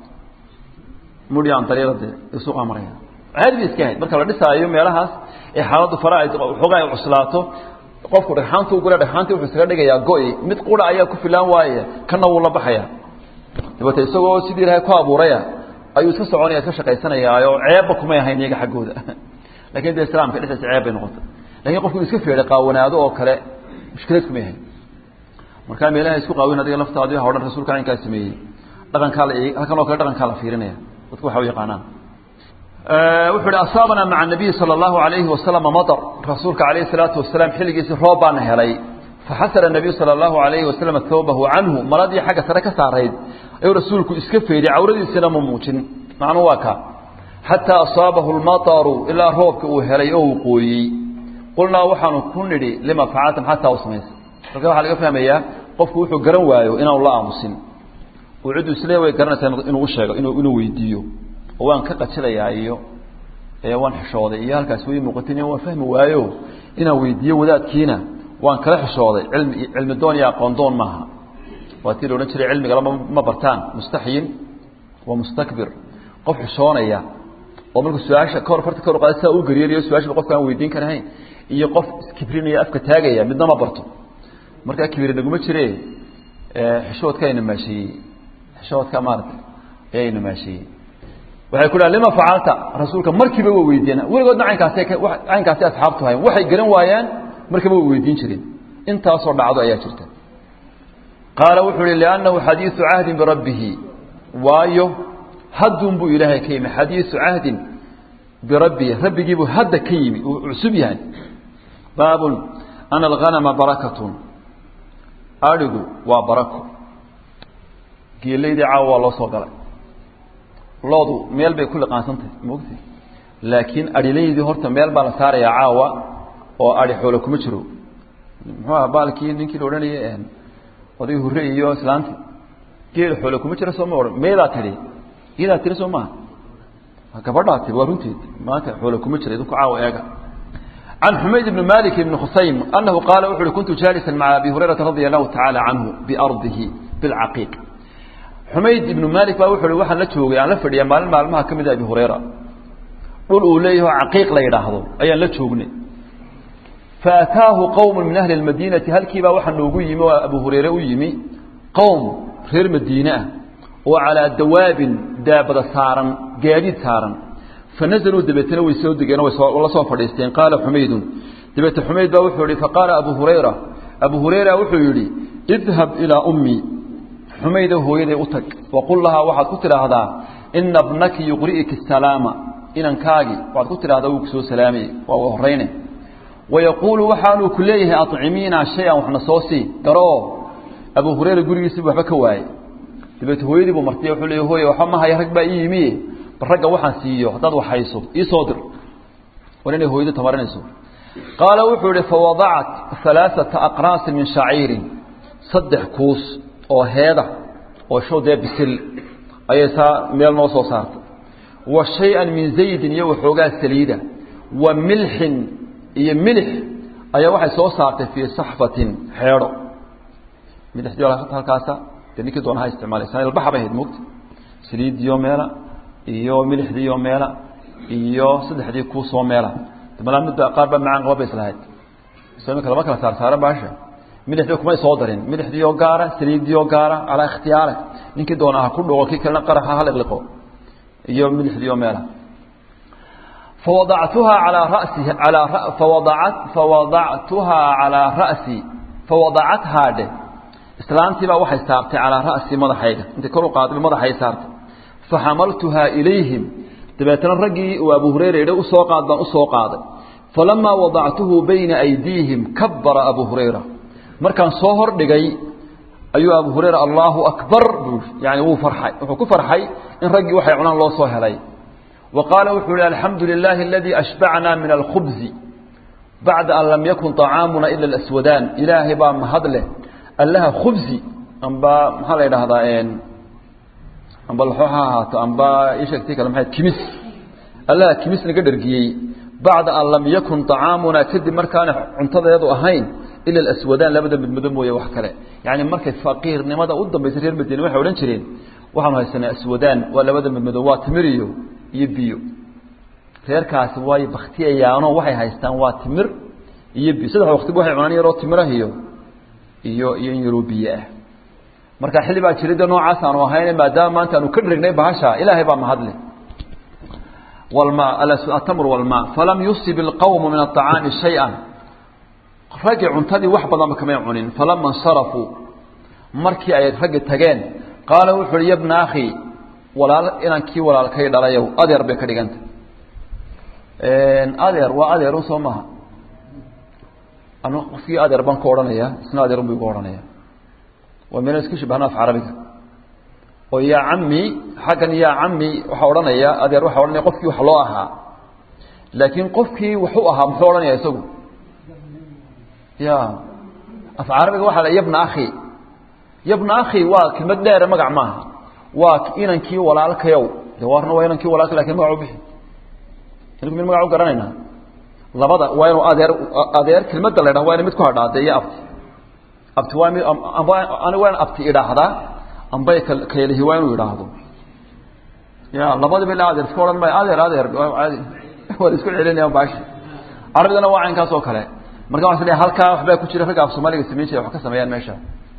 mudhian dariirade suuqaa maraya caadi bay iska ahayd marka la dhisaayo meelahaas ee xaaladdu faraha xoogaa ay cuslaato qofku dhagxaantu gula dhagxaantii wuxuu isaga dhigayaa go-i mid qura ayaa ku filaan waaye kana wuu la baxaya dabeete isagoo sidii ilaahay ku abuuraya ayuu iska soconaya iska shaqaysanayaayo ceebba kumay ahayn iyaga xaggooda lakin de islaamka dhexdiisa ceeb bay noqotay lakin qofku iska feedhay qaawanaado oo kale mushkilad kumay ahayn markaa meelaha isku qaawin adiga laftaadi waxa o dhan rasuulka arrinkaa sameeyey dhaqankaa la halkan oo kale dhaqankaa la fiirinaya dadku waxa u yaqaanaan wuxuu ihi asaabana maca nabiyi salى اllahu alayhi wasalama maطr rasuulka alayh الsalaatu wasalaam xilligiisii roob baana helay faxasara nabiyu salى اllahu alayhi wasalam hawbahu canhu maradii xagga sare ka saarayd ayuu rasuulku iska feeday cawradiisina ma muujin macnuu waa ka xataa asaabahu اlmaطru ilaa roobka uu helay oo uu qooyey qulnaa waxaanu ku nidhi lima facalta maxaa taa u samaysay marka waxaa laga fahmayaa qofku wuxuu garan waayo inaanu la aamusin uu ciddu isle way garanaysaa inuu usheego inuu weydiiyo oo waan ka qajilayaa iyo waan xishooday iyo halkaas way muuqatin waan fahmi waayo inaan weydiiyo wadaadkiina waan kala xishooday cilmi cilmi doon iyo aqoon doon maaha waa tii la odhan jiray cilmigala ma bartaan mustaxyin wa mustakbir qof xishoonaya oo markuu su-aasha kahor farta kahor qaada saa u gariirayo su-aashaba qofka aan weydiin karahayn iyo qof iskibrinaya afka taagaya midna ma barto markaa kibiri naguma jire xishoodka ayna maasheeyey xishoodka maarata ayayna maasheeyey waxay ku dhahan lima facalta rasuulka markiiba waa weydiiyeen weligoodna caynkaasay caynkaasay asxaabtu hayn waxay garan waayaan markiiba way weydiin jireen intaasoo dhacdo ayaa jirta qaala wuxuu ihi liannahu xadiiثu cahdin birabbihi waayo haddun buu ilaahay ka yimi xadiiثu cahdin birabbihi rabbigiibuu hadda ka yimi uu cusub yahay baabun ana alghanama barakatun adhigu waa barako geelaydii caawa waa loo soo galay loodu meel bay ku liqaansantahay mogti laakiin adhilaydii horta meel baa la saarayaa caawa oo adhi xoolo kuma jiro muxuu aha baalkii ninkii la odhanayay oday hurre iyo islaanti geel xoolo kuma jira soo ma odhan meedaa tidhi iyadaa tiri soo maaha gabadhaa tiri waa runteed maanta xoolo kuma jira idinku caawa eega can xumayd ibni malik ibni khusaym anahu qaala wuxu uhi kuntu jaalisan maca abi hurayrata radia allahu tacaala canhu biardihi bilcaqiiq xumayd ibnu malik baa wuxu uhi waxaan la joogay aan la fadhiya maalin maalmaha ka mida abi hurayra dhul uu leeyaho caqiiq la yidhaahdo ayaan la joognay faataahu qowm min ahli اmadiinati halkiibaa waxaa noogu yimi oo abu hurayre u yimi qowm reer madiine ah oo calaa dawaabin daabada saaran gaadiid saaran fanazaluu dabeetna way soo degeen way la soo fadhiisteen qaala xumaydun dabeete xumayd baa wuxuu yihi faqaala abu hurayra abu hurayra wuxuu yidhi idhab ilaa ummi xumayda hooyaday u tag waqul lahaa waxaad ku tidhaahdaa ina bnaki yuqri'iki asalaama inankaagi waxaad ku tidhahdaa wuu kusoo salaamay waa u horayne wayaquulu waxaanuu ku leeyahay acimiina shay-an waxna soo sii garoo abu hurayra gurigiisiibu waxba ka waayey dabeete hooyadii buu martiya wuxuu leeyahy hooye waxba ma haya rag baa ii yimi ragga waxaan siiyo haddaad waxhayso ii soo dir war inay hooyado tamarinayso qaala wuxuu ihi fawadacat alaaثata aqraasin min shaciirin saddex kuus oo heeda oo show dee bisil ayay saa meel noo soo saartay wa shay-an min zaydin iyo waxoogaa saliida wa milxin iyo milix ayaa waxay soo saartay fii saxfatin xeedho milixdii halkaasa dee ninkii doona ha isticmaalaysa ilbaxa bay ahayd mogta saliidiyo meela iyo milixdiiyo meela iyo saddexdii kuusoo meela malaa midda qaar baa macaan qaba bay islahayd so iminka lama kala saar saaran baasha milixdii kumay soo darin milixdiioo gaara saliidiioo gaara calaa ikhtiyaare ninkii doona ha ku dhogo kii kalena qaraxa ha liqliqo iyo milixdiioo meela fawadactuhaa calaa rasihi alaa fawadaat fawadactuhaa calaa ra'si fawadacathaa dhe islaantii baa waxay saartay calaa ra'si madaxayga intay kor u qaadba madaxay saartay faxamaltuhaa ilayhim dabeetana raggii uu abu hurayra yidhi usoo qaad baan usoo qaaday falamaa wadactuhu bayna aydiihim kabbara abu hurayra markaan soo hor dhigay ayuu abu hurayra allaahu akbar buu yani wuu farxay wuxuu ku farxay in raggii waxay cunaan loo soo helay wa qaala wuxuu yihi alxamdu lilaahi aladii ashbacnaa min alkhubzi bacda an lam yakun طacaamuna ila alaswadaan ilaahay baa mahad leh allaha khubzi amba maxaa la yidhaahdaa amba laxoo ha ahaato amba isheegtii kale maxay kimis allaha kimis naga dhergiyey bacda an lam yakun طacaamunaa kadib markaana cuntadeedu ahayn ila alaswadaan labada midmado mooye wax kale yani markay faqiirnimada u dambaysay reer madiine waxay odhan jireen waxaanu haysanaa aswadaan waa labada midmado waa timir iyo iyo biyo reerkaasi waayo baktiyayaano waxay haystaan waa timir iyo biyo saddex waqtiba waxay cunaan yaroo timirah iyo iyo iyo in yaroo biyo ah marka xilli baa jiray de noocaas aanu ahayne maadaama maanta aanu ka dhirignay bahasha ilaahay baa mahadle walmaa atamr walmaa falam yusib ilqawmu min aطacaami shay-an raggi cuntadii wax badanba kamay cunin falama insarafuu markii ay raggi tageen qaala wuxu uhi yabna akhi walaal inaan kii walaalkay dhalayow adeer bay ka dhiganta adeer waa adeer un soo maha anu qofkii adeer baan ku odhanaya isna adeer un bu igu odhanaya waa meelo isku shibahna af carabiga oo yaa cami xaggan yaa cami waxaa odhanaya adeer waxaa odhanaya qofkii wax loo ahaa laakiin qofkii waxu ahaa muxuu odhanaya isagu ya af carabiga waxaa la yabna akhi yabna akhi waa kelmad dheere magac maaha waa inankii walaalkayow de waarna waa inankii walaalka lakin magac u bixi inaku min magac u garanaynaa labada waa inuu adeer adeer kelmadda la ydhaha waa ina mid ku hadhaade iyo abti abti waa mi amba ani waa in abti idhaahdaa ambay kaylihi waa inuu idhaahdo ya labadiba ila adeer iska odhan maayo adeer adeer caadi waa la isku celinaya baashi carabidana waa caynkaas oo kale marka waa sl halkaa waxbaa ku jira ragga af soomaaliga samayn jira wax ka sameeyaan meesha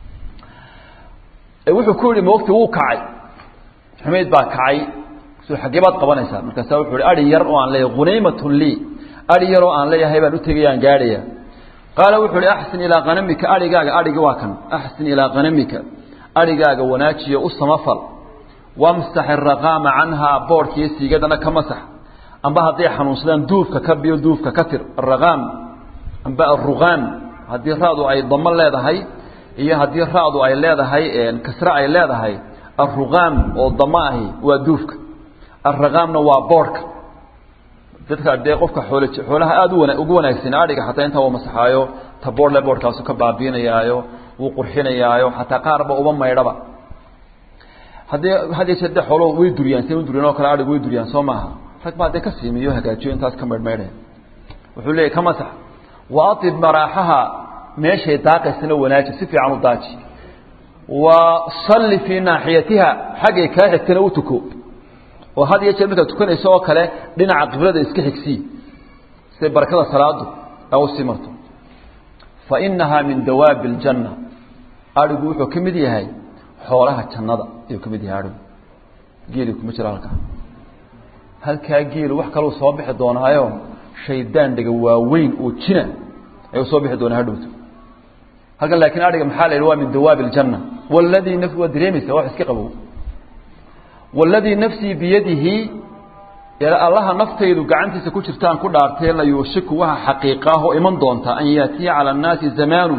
wuxuu ku yihi moogti wuu kacay xumayd baa kacay so xaggee baad qabanaysaa markaasa wuxuu hi ari yar oo aan leeyahay hunaymatun lii ari yar oo aan leeyahay baan utegayaan gaadhaya qaala wuxuu hi axsin ilaa kanamika arigaaga arigi waa kan axsin ilaa kanamika arigaaga wanaajiyo u samafal wamsax iraqaama canhaa boodhkiiyo siigadana ka masax amba hadday xanuunsadaan duufka ka biyo duufka ka tir araqaam amba aruqaam haddii raadu ay damo leedahay iyo haddii raadu ay leedahay kasre ay leedahay aruqaam oo damo ahi waa duufka araqaamna waa boodhka dadka dee qofka xool xoolaha aada u wana ugu wanaagsan adhiga xataa intaa uu masaxaayo ta boodhle boodhkaasu ka baabiinayaayo wuu qurxinayaayo xataa qaarba uba maydhaba haddii hadii jeer de xoolo way duriyaan si u duriyaan oo kale adhigu way duriyaan soo maaha rag baa dee ka siimiyo hagaajiyo intaas ka maydhmaydhaya wuxuu leeyahy ka masax wa atib maraaxaha meeshay daaqaysana wanaaji si fiican u daaji wa salli fii naaxiyatiha xaggay kaa xigtana u tuko oo had iyo jeer markaad tukanayso oo kale dhinaca qiblada iska xigsii siday barakada salaadu a usii marto fa inahaa min dawaabi اljanna adhigu wuxuu ka mid yahay xoolaha jannada ayuu ka mid yahay adhigu geeli kuma jiro halkaa halkaa geelu wax kaluu soo bixi doonaayo shaydaan dhega waaweyn oo jina ayuu soo bixi doonaa hadhowto halkan laakiin adhiga maxaa la yidhi waa min dawaabi اljanna waladii naf waa dareemaysa wax iska qabow waladii nafsii biyadihi allaha naftaydu gacantiisa ku jirtaan ku dhaartee la yuushiku waxa xaqiiqaahoo iman doonta an yaatiya cala annaasi zamaanu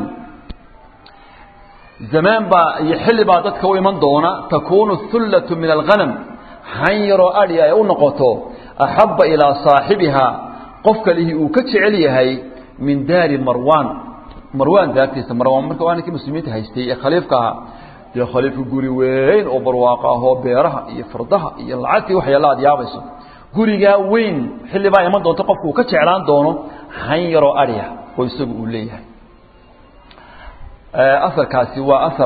zamaan baa iyo xilli baa dadka u iman doona takuunu hullatu min alghanam han yaroo adhi ay u noqoto axabba ilaa saaxibihaa qofka lihi uu ka jecel yahay min daari marwaan marwaan daartiisa marwaan marka waa ninkii muslimiinta haystay ee khaliifka ahaa dee khaliifka guri weyn oo barwaaqo ahoo beeraha iyo fardaha iyo lacagtii waxyaala aad yaabayso gurigaa weyn xillibaa iman doonto qofku uu ka jeclaan doono han yaroo adhiya oo isagu uu leeyahay aarkaasi waa aar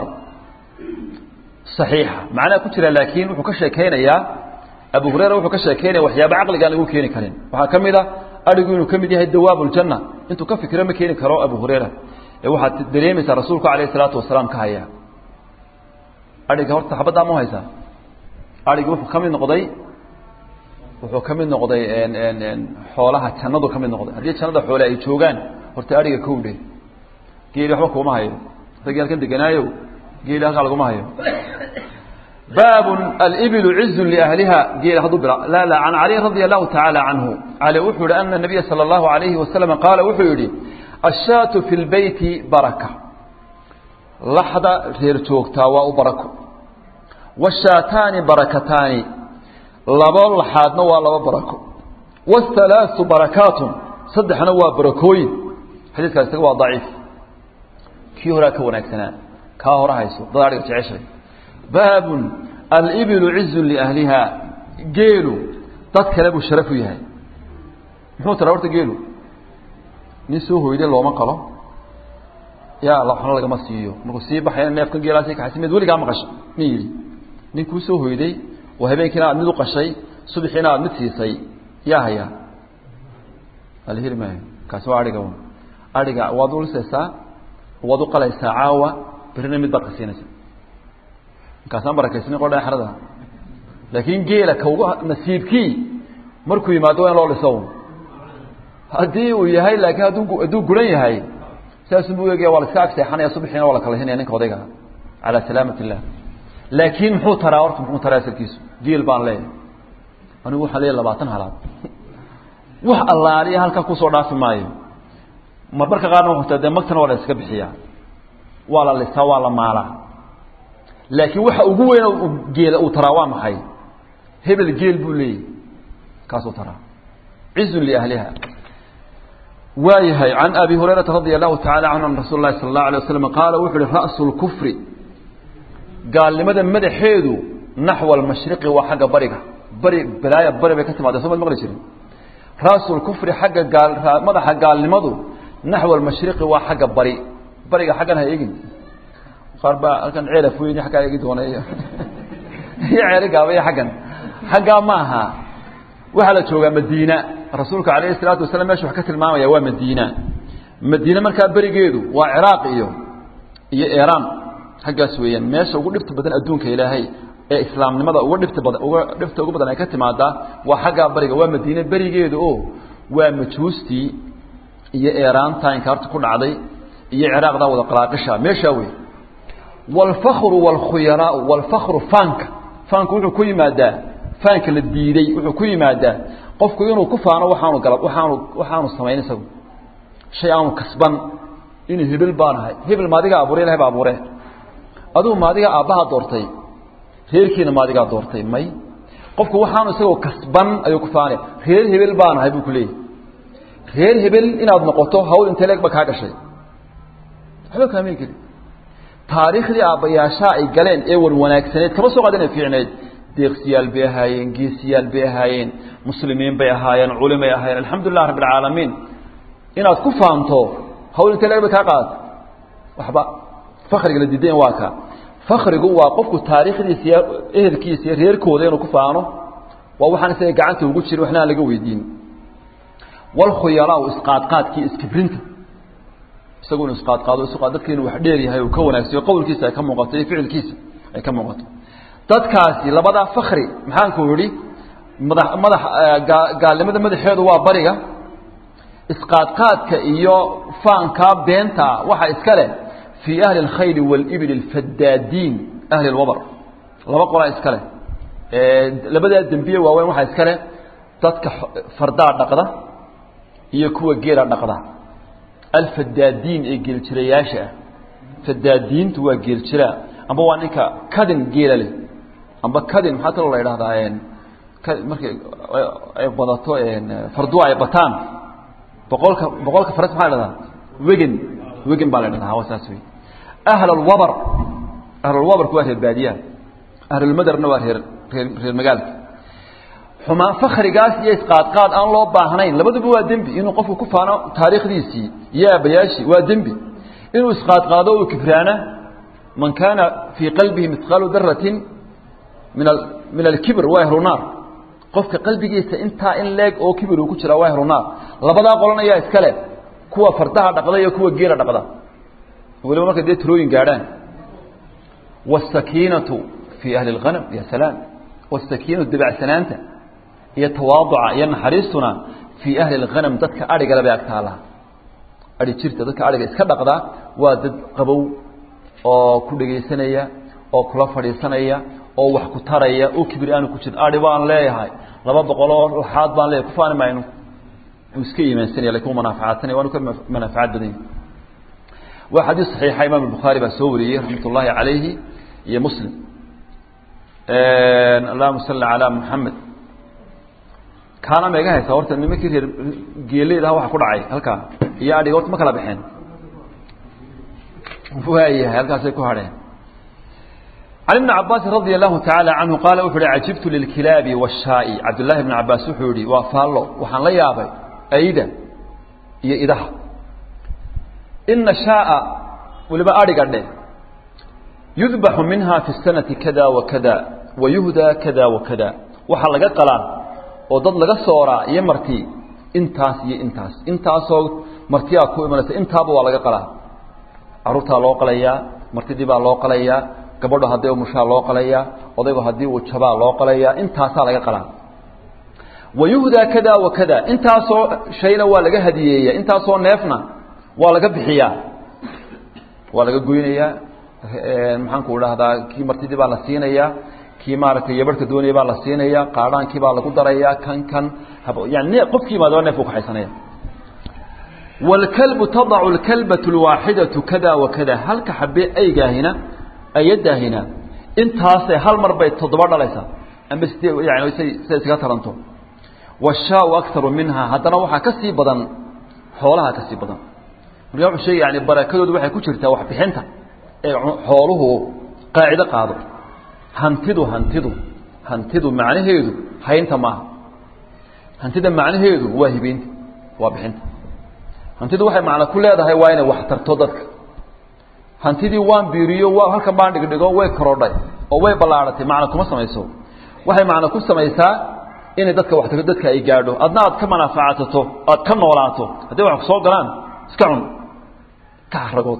صaxiixa macnaha ku jira laakiin wuxuu ka sheekeynayaa abu hurayra wuxuu ka sheekeynaya waxyaaba caqligaan lagu keeni karin waxaa ka mid a adhigu inuu ka mid yahay dawaab اljanna intuu ka fikiro ma keeni karo abu hurayra ee waxaad dareemaysaa rasuulku alayه الsalaatu wasalaam ka haya adhiga horta xabaddaa ma haysaa adhigi wuxuu ka mid noqday wuxuu ka mid noqday xoolaha jannadu ka mid noqday haddii jannada xoole ay joogaan horta adhiga kowdhe geeli waxba kuuma hayo ragii halkan deganaayo geeli halkaa laguma hayo baab alibilu cizu liahliha geela hadduu bila la la can cali radia allahu tacaala canhu cali wuxuu yihi ana nabiya sala allahu alayhi wasalam qaala wuxuu yihi ashaatu fi lbeyti baraka laxda reer joogtaa waa u barako washaataani barakataani labo laxaadna waa laba barako wahalaaثu barakaatun saddexna waa barakooyin xadiiskaas isaga waa daciif kii horaa ka wanaagsanaa kaa hore hayso dad adhiga jeceshay baabun alibilu cizu liahliha geelu dad kale buu sharaf u yahay muxuu tara horta geelu nin soo hoyday looma qalo yaa waxna lagama siiyo markuu sii baxaya neefkan geelaasi kaxaysa mid weligaa maqasha nin yidhi nin kuu soo hoyday oo habeenkiina aad mid u qashay subaxiina aad mid siisay yaa hayaa ala heli maayo kaasi waa adhiga adhiga waad ulisaysaa waad u qalaysaa caawa berina mid baad ka siinaysaa markaasaan barakaysnin qodha xerada laakiin geela kauga nasiibkii markuu yimaado waa in loo dhiso haddii uu yahay laakiin hadduu hadduu guran yahay saasuu egaya waa la iska agseexanaya subaxiina waa la kala hinaya ninka odayga calaa salaamat illah laakiin muxuu taraa horta muxuu taraa asalkiisu geel baan leeyahay anigu waxaan leeyahay labaatan halaad wax allaaliya halkaa kusoo dhaafi maayo marmarka qaarna wuxuu dee magtana waa la iska bixiyaa waa la lisaa waa la maalaa laakiin waxa ugu weyn geela uu taraa waa maxay hebel geel buu leeyahy kaasuu taraa cizun liahliha waayahay can abi hurayrata radia allahu tacala canhu an rasuul lahi sala allahu alay waslam qaala wuxu uhi ra'su lkufri gaalnimada madaxeedu naxwa almashriqi waa xagga bariga bari balaaya bari bay ka timaada soo mad maqli jirin ra'su lkufri xagga gaal madaxa gaalnimadu naxwa almashriqi waa xagga bari bariga xaggan ha eegin qaar baa halkan ceela foyni xaggaa eegi doona iyo iyo ceeli gaabaya xaggan xaggaa ma aha waxaa la joogaa madiina rasuulka calayhi salaatu wasalaam mesha wax ka tilmaamaya waa madiina madiine markaa berigeedu waa ciraaq iyo iyo iiraan xaggaas weeyaan meesha ugu dhibta badan adduunka ilaahay ee islaamnimada uga dhibta badan uga dhibta ugu badan ay ka timaadaa waa xaggaa bariga waa madiine berigeedu oo waa majuustii iyo eeraanta inkaarta ku dhacday iyo ciraaqdaa wada qalaaqisha meeshaa wey waalfakru waalkhuyaraau waalfakru faanka faanku wuxuu ku yimaadaa faanka la diiday wuxuu ku yimaadaa qofku inuu ku faano waxaanu gala waxaanu waxaanu samayn isagu shay aanu kasban inuu hebel baan ahay hebel maadigaa abuuray ilahay baa abuure adugu maadigaa aabbahaa doortay reerkiina maadigaa doortay may qofku waxaanu isagoo kasban ayuu ku faanaya reer hebel baan ahay buu ku leeyahy reer hebel inaad noqoto hawl intee leeg ba kaa gashay waxba kaamay geli taariikhdii aabbayaashaa ay galeen ee wan wanaagsaneed kama soo qaadana fiicneed deeqsiyaal bay ahaayeen geesiyaal bay ahaayeen muslimiin bay ahaayeen culimay ahaayeen alxamdu lilah rabbi alcaalamiin inaad ku faanto hawl intee leeg bay kaa qaadata waxba fakriga la diidayn waa ka fakrigu waa qofku taariikhdiisa iyo ehelkiisa iyo reerkooda inuu ku faano waa waxaan isaga gacanta ugu jirin waxna aan laga weydiin walkhuyalaau isqaadqaadkii iskibrinta isagu inu isqaadqaado isqaad dadka inuu wax dheer yahay uu ka wanaagsayo qowlkiisa ay ka muuqato iyo ficilkiisa ay ka muuqato dadkaasi labadaa fakri maxaanku yihi madax madax gaalnimada madaxeedu waa bariga isqaadqaadka iyo faankaa beenta waxa iska leh fii ahli اlkhayli wاlibli اlfadaadiin ahli اlwabr laba qolaa iska leh labadaa dembiye waaweyn waxaa iska leh dadka fardaa dhaqda iyo kuwa geela dhaqda alfadaadiin ee geeljirayaasha ah fadaadiintu waa geeljiraa amba waa ninka kadin geela leh amba kadin maxaa kaloo la idhahdaa markay ay badato farduwa ay bataan boqolka boqolka faras maxaa la dhahdaa wegan wegan baa la dhahdaa hawa saas wey ahl alwabar ahlulwabarku waa reer baadiyaha ahlulmadarna waa reer reer reer magaalka xumaan fakrigaas iyo isqaadqaad aan loo baahnayn labaduba waa dembi inuu qofku ku faano taariikhdiisii iyo aabayaashii waa dembi inuu isqaadqaado uu kibraana man kaana fii qalbihi mihqaalu daratin min min alkibr waa ahlu naar qofka qalbigiisa intaa in leeg oo kibir uu ku jiraa waa ahlu naar labadaa qolan ayaa iskale kuwa fardaha dhaqda iyo kuwa geela dhaqda waliba markay dee tirooyin gaadhaan wاsakiinatu fii ahli اlghanam ya salaam wاsakiinatu dabacsanaanta iyo tawaaduca iyo naxariistuna fii ahli اlghanam dadka adhigale bay agtaalaha adhi jirta dadka adhiga iska dhaqda waa dad qabow oo ku dhegaysanaya oo kula fadhiisanaya oo wax ku taraya oo kibir aanu ku jirin adhi baan leeyahay laba boqoloo laxaad baan leeyahay kufaani mayno uu iska iimaansanaya lakin u manaafacaadsanaya waanu ka manaafacaad badan yahay waa xadiis saxiixa imaam albukhaari baa soo wariyey raxmat ullaahi calayhi iyo muslim allahuma salli calaa muxamed kaana ma iga haysaa horta nimankii reer geeleydaha waxa ku dhacay halkaa iyo adhiga horta ma kala baxeen waayahay halkaasay ku hadheen can ibni cabaasin radia allahu tacaala canhu qaala wuxu uhi cajibtu lilkilaabi waashaa'i cabdullaahi bni cabaas wuxuu yihi waa faallo waxaan la yaabay ayda iyo idaha ina shaaa waliba adhiga dhe yudbaxu minha fi sanati kada wa kada wa yuhdaa kada wa kada waxaa laga qalaa oo dad laga sooraa iyo marti intaas iyo intaas intaasoo martiyaa ku imanaysa intaaba waa laga qalaa caruurtaa loo qalayaa martidii baa loo qalayaa gabadho haddii umushaa loo qalayaa odaygu haddii uu jabaa loo qalayaa intaasaa laga qalaa wa yuhdaa kada wa kada intaasoo shayna waa laga hadiyeeya intaasoo neefna waa laga bixiyaa waa laga goynayaa maxaanku idhahdaa kii martidii baa la siinayaa kii maaragtay yabarhka doonaya baa la siinaya qaadhaankii baa lagu darayaa kan kan yani qofkii baadaba neef u kaxaysanaya wاlkalbu tadacu اlkalbaة اlwaaxidaةu kada wa kada halka xabe aygaahina ayadaahina intaasay hal mar bay toddoba dhalaysaa amba sidee yani say say isaga taranto washaau akaru minha haddana waxaa ka sii badan xoolaha ka sii badan marka wuxuu sheegay yani barakadoodu waxay ku jirtaa waxbixinta ee xooluhu qaacido qaado hantidu hantidu hantidu macnaheedu haynta maaha hantida macnaheedu waa hibeynta waa bixinta hantidu waxay macno ku leedahay waa inay wax tarto dadka hantidii waan biiriyo waa halkan baan dhigdhigo way korodhay oo way ballaaratay macno kuma samayso waxay macno ku samaysaa inay dadka wax tarto dadka ay gaadho adna aad ka manaafacasato aad ka noolaato hadday wax kusoo galaan iska cun ka haragood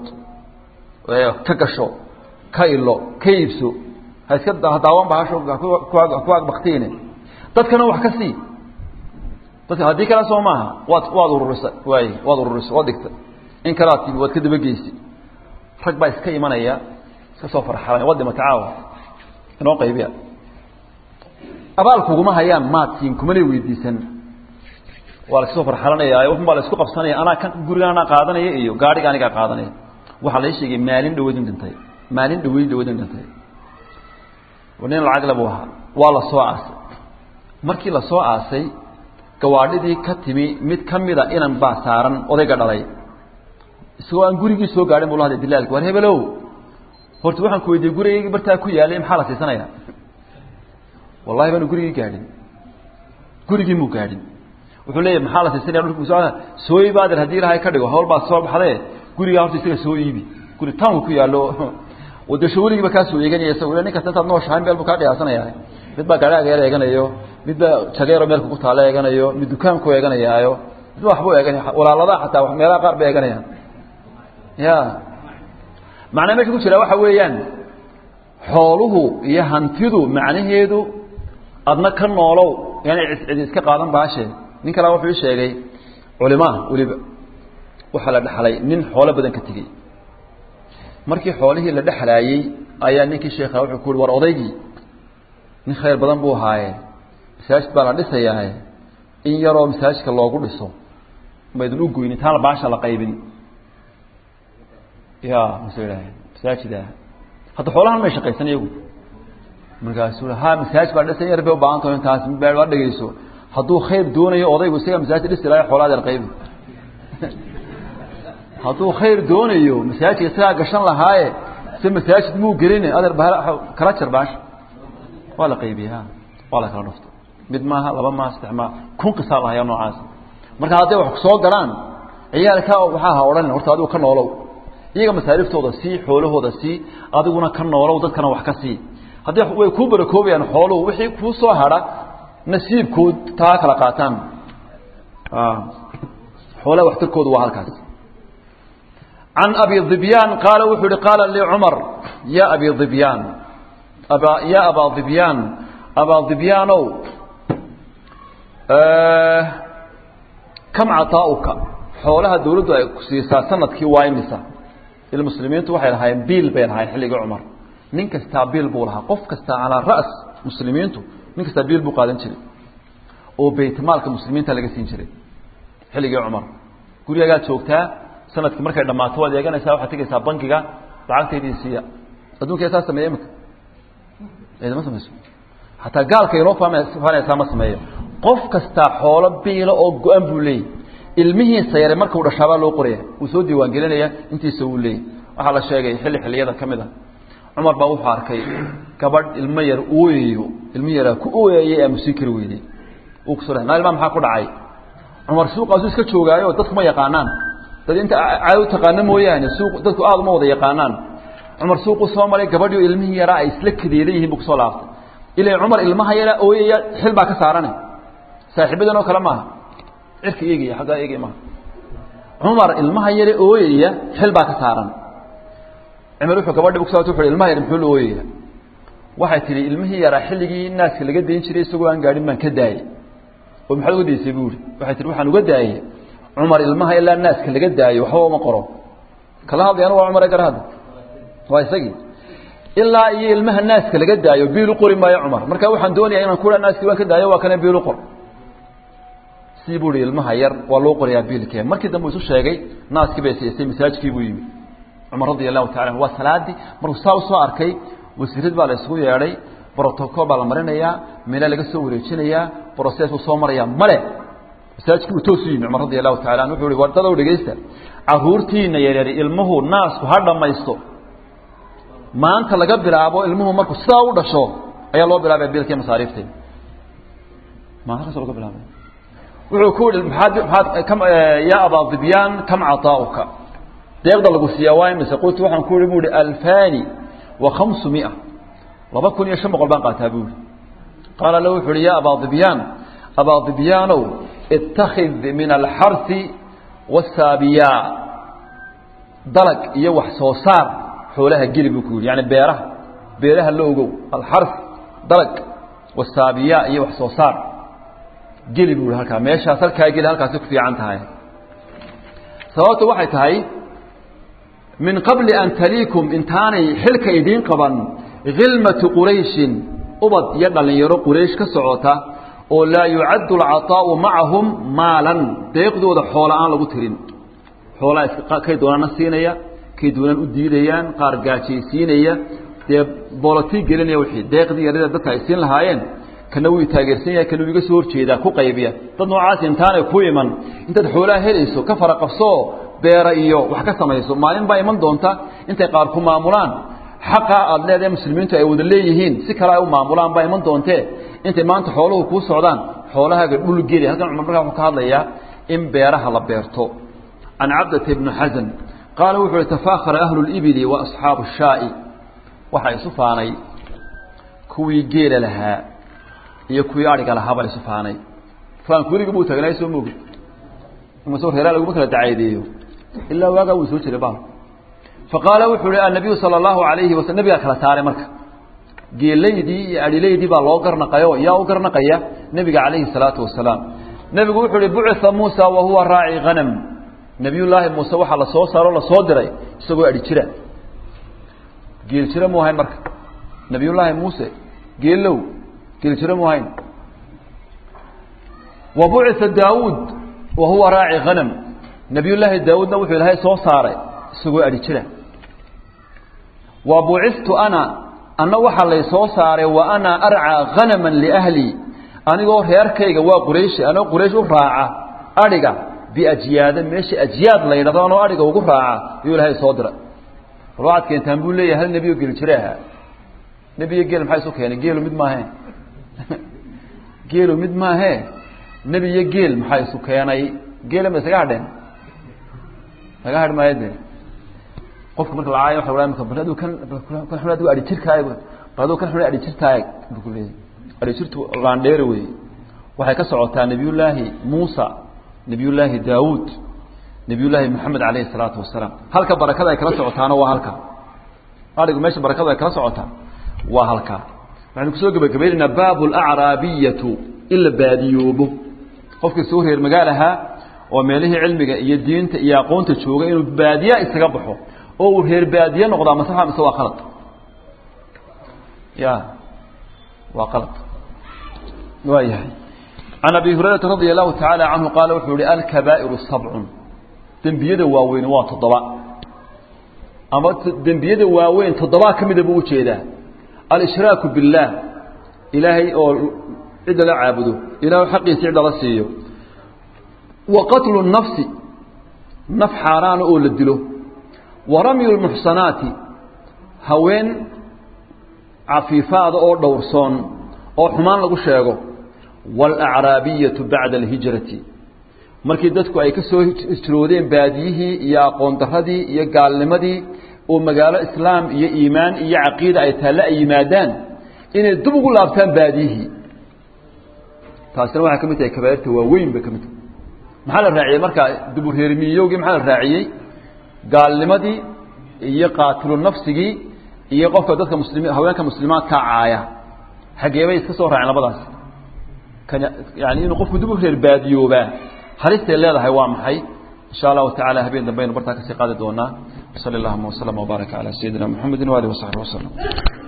ka gasho ka ilo ka iibso ha iska daawan bahasho ku agbaktiine dadkana wax ka sii dadka haddii kale soo maaha waad waad ururisay waay waad ururisay waad dhigtay in kalaad timi waad ka dabageysi rag baa iska imanaya iska soo farxalan waad dhimata caawa inoo qaybiya abaal kuguma hayaan maad siin kumana weydiisan waa la iska soo farxalanaya waxun baa la isku qabsanaya anaa kan guriga anaa qaadanaya iyo gaadhiga anigaa qaadanaya waxaa la sheegay maalin dhaweydin dhintay maalin dhaweyd dhaweydin dhintay nin lacag le buu ahaa waa la soo aasay markii la soo aasay gawaadhidii ka timi mid ka mida inan baa saaran odayga dhalay isagoo aan gurigii soo gaadhin bu la hadlay dilaalki war hebelow horta waxaan ku weydiiyey gurigaygii bartaa ku yaalay maxaa la siisanaya wallahi baanu gurigii gaadhin gurigii muu gaadhin wuxuu leeyahy maxaa la siisanaya dhulku soo iibaadir haddii ilahay ka dhigo hawl baa soo baxdee gurigaa horta isaga soo iibi guri tawnka ku yaallo wadasho weligiiba kaa soo eeganaya isago nin kasta intaad nooshahay meel buu kaa dhiyaasanaya mid baa gaadhaaga yar eeganayo mid baa jageero meelka ku taalo eeganayo mid dukaanku eeganayaayo mid ba waxbuu eeganaya walaaladaa xataa meelaha qaar bay eeganayaan ya macnaa meesha ku jira waxa weeyaan xooluhu iyo hantidu macnaheedu adna ka noolow yaana cidi iska qaadan baashe nin kalea wuxuu ii sheegay culimaa weliba waxaa la dhexlay nin xoolo badan ka tegey markii xoolihii la dhexlaayey ayaa ninkii sheekha wuxuu ku uhi war odaygii nin khayr badan buu ahaaye masaajid baa la dhisayaaye in yaroo masaajidka loogu dhiso maydin u goynin taana baasha la qaybin ya mase idhaahe masaajida hadda xoolahan may shaqaysan iyagu markaasuu ha masaaj baa dhisan yar bay u baahan taho intaas baa waa dhegeyso hadduu khayr doonayo odaygu isaga masaajid dhisi lahay xoolaa adeer qaybi hadduu khayr doonayo masaajidka isagaa gashan lahaaye se masaajid muu gelin adeer ba kala jar baasha waa la qaybiye ha waa la kala dhufto mid maaha laba maaha saddex maaha kun qisaa lahayaa noocaas marka hadday wax soo galaan ciyaalka waxaa ha odhan horta adigu ka noolow iyaga masaariftooda sii xoolahooda sii adiguna ka noolow dadkana wax ka sii haddii way kuu barakoobayaan xooluhu wixii kuu soo hadha nasiibkood taa kala qaataan xoolaha waxtarkoodu waa halkaas can abi dibyaan qaala wuxuu yihi qaala lii cumar ya abi dibyaan aba ya abaa dibyaan abaa dibyaanow kam cataa'uka xoolaha dawladdu ay ku siisaa sanadkii waa imisa ilmuslimiintu waxay lahaayeen biil bay lahaayeen xilligii cumar nin kastaa biil buu lahaa qof kastaa calaa ra's muslimiintu nin kastaa biil buu qaadan jiray oo baytmaalka muslimiinta laga siin jiray xilligii cumar gurigaagaa joogtaa sanadkii markay dhammaato waad eeganaysaa waxaad tegaysaa bankiga lacagtaydii siiya adduunka saa sameeya imika ma samayso hataa gaalka inoo faanaysaa ma sameeyo qof kastaa xoolo biila oo go-an buu leeyay ilmihiisa yare marka uu dhashaabaa loo qoraya wuu soo diiwaan gelinaya intiisa wuu leeyay waxaa la sheegay xilli xilliyada ka mid a cumar baa wuxuu arkay gabadh ilmo yar ooyayo ilmi yaraa ku ooyayay ee musii kari weydey uu kuso naa ilmaa maxaa ku dhacay cumar suuqaasuu iska joogaayo dadku ma yaqaanaan dad inta caado u taqaano mooyaane suuq dadku aada uma wada yaqaanaan cumar suuquu soo maray gabadhii ilmihii yaraa ay isla kadeedan yihiin buu kusoo laaftay ilaa cumar ilmaha yaraa ooyaya xil baa ka saarane saaxiibadan oo kale maaha cirka eegaya aggaa eegaya maaha cumar ilmaha yare ooyaya xil baa ka saaran cumar wuxuu gabadhi kusa wuxu ilmaha yar muxuu la ooyaya waxay tihi ilmihii yaraa xilligii naaska laga dayn jiray isagoo aan gaadhin baan ka daayey oo maxaad uga daysay buu ihi waxay tihi waxaan uga daayey cumar ilmaha ilaa naaska laga daayo waxba uma qoro kala hadlayana waa cumar gar hadda waa isagii ilaa iyo ilmaha naaska laga daayo biil u qori maayo cumar marka waxaan doonaya inaan kua naaskii waan ka daayo waa kana biil u qor sii buu ihi ilmaha yar waa loo qorayaa biilkee markii dambe isu sheegay naaskii bay siisay masaajkii buu yimi cumar radi allahu tacala anhu waa salaadii markuu saa usoo arkay wasiirad baa la isugu yeedhay brotocol baa la marinayaa meela laga soo wareejinayaa brocessuu soo marayaa male masaajkii uu toosu yimi cumar radi allahu tacala anhu wuxuu ihi wardadow dhegeysta caruurtiina yaryari ilmuhu naasku ha dhammaysto maanta laga bilaabo ilmuhu markuu sidaa u dhasho ayaa loo bilaabaya biilkii masaariifteeda maanta laga bilaabay wuxuu ku yihi maaad maaad kam ya abaa dibyaan kam cataa'uka deeqda lagu siiyaa waa imise qultu waxaan ku ihi bu ihi alfani wa khamsu mia laba kun iyo shan boqol baan qaataa bu ihi qaala la wuxu uhi ya abaa dibyaan abaa dibyaanow itakid min alxarsi wasaabiya dalag iyo wax soo saar xoolaha geli buu ku yihi yani beeraha beeraha la ogow alxars dalag wasaabiya iyo wax soo saar geli buu ihi halkaa meeshaas halkaa geli halkaasi ku fiican tahay sababta waxay tahay min qabli an taliikum intaanay xilka idiin qaban khilmatu qurayshin ubad iyo dhallinyaro quraysh ka socota oo laa yucaddu alcataa'u macahum maalan deeqdooda xoola aan lagu tirin xoolaa kay doonaana siinaya kay doonaan u diidayaan qaar gaajaysiinaya dee bolotii gelinaya wixii deeqdii yarada dadka ay siin lahaayeen kana wuu taageersan yahay kana wuu iga soo horjeedaa ku qaybiya dad noocaas intaanay ku iman intaad xoolaha helayso ka fara qabsoo beera iyo wax ka samayso maalin baa iman doonta intay qaar ku maamulaan xaqa aad leedahay muslimiintu ay wada leeyihiin si kale ay u maamulaan baa iman doontee intay maanta xooluhu kuu socdaan xoolahaaga dhul geli halkan cumar markaa wuxuu ka hadlayaa in beeraha la beerto can cabdata ibni xasan qaala wuxuu uhi tafaakara ahlu libili wa asxaabu shaa'i waxaa isu faanay kuwii geela lahaa iyo kuwii adhiga lahaabaa isu faanay faanku weligii buu tagnay soo mogi imasoo reeraa laguma kala dacaydeeyo ilaa waagaa wuu soo jiray baal faqaala wuxuu uhi annabiyu sala allahu alayhi wasal nabigaa kala saaray marka geelaydii iyo adhilaydii baa loo garnaqayo yaa u garnaqaya nebiga calayhi salaatu wasalaam nebigu wuxuu uhi bucitha muusa wa huwa raaci hanam nebiyullaahi muuse waxaa lasoo saaro lasoo diray isagoo adhi jira geel jira mu ahayn marka nebiyullaahi muuse geelow geel jira mu ahayn wa bucitha daawuud wa huwa raaci hanam nebiyullaahi daawuudna wuxuu ilaahay soo saaray isagoo adhi jira wa buciftu ana anna waxaa lay soo saaray wa ana arcaa hanaman liahlii anigoo reerkayga waa qurayshi anoo quraysh u raaca adhiga biajyaada meesha ajyaad la yidhahdo anoo adhiga ugu raaca ayuu ilaahay soo dira bal waxaad keentaan buu leeyahay hal nebiyo geli jire ahaa nebiyo geel maxaa isu keenay geelu mid maahe geelu mid maahe nebiyo geel maxaa isu keenay geela ma isaga hadheen laga hadh maayo de qofka marka la caayo waxa la maka bal aduu kan kan xun adigu adhi jirkaaga bal aduu kan xun adhi jirkaaga buu ku leeyahay adhi jirtu laandheere wey waxay ka socotaa nebiyullaahi muusa nebiyullaahi daawuud nebiyullaahi moxamed calayhi salaatu wasalaam halka barakada ay kala socotaana waa halka adhigu meesha barakadu ay kala socotaa waa halkaa waxaynu kusoo gebagabaynaynaa baabu alacraabiyatu in la baadiyoobo qofkii soo reer magaal ahaa oo meelihii cilmiga iyo diinta iyo aqoonta jooga inuu baadiya isaga baxo oo uu reer baadiye noqdaa masaxa mise waa qalad ya waa qalad waa yahay can abi hurayrata radia allahu tacaala canhu qaala wuxuu yihi alkabaa'iru sabcun dembiyada waaweyn waa toddoba ama dembiyada waaweyn toddobaa ka mida buu ujeedaa alshraaku biاllaah ilaahay oo cidda la caabudo ilaah xaqiisa cidda la siiyo wa qatlu nafsi naf xaaraana oo la dilo wa ramyu lmuxsanaati haween cafiifaada oo dhowrsoon oo xumaan lagu sheego waalacraabiyatu bacda alhijrati markii dadku ay ka soo hijroodeen baadiyihii iyo aqoon daradii iyo gaalnimadii oo magaalo islaam iyo iimaan iyo caqiida ay taalle ay yimaadaan inay dib ugu laabtaan baadiyihii taasina waxay ka mid tahay kabaairta waaweyn bay ka mid tahay maxaa la raaciyey markaa dubureermiyowgii maxaa la raaciyey gaalnimadii iyo qaatilu nafsigii iyo qofka dadka muslimi haweenka muslimaadkaa caaya xageebay iska soo raaceen labadaas kan yani inuu qofku dib u reer baadiyoobaa halistay leedahay waa maxay insha allahu tacala habeen dambe aynu bartaa kasii qaadi doonaa sali allahuma waslama wbaaraka calaa sayidina mxamedi waalihi wasaxbi waslm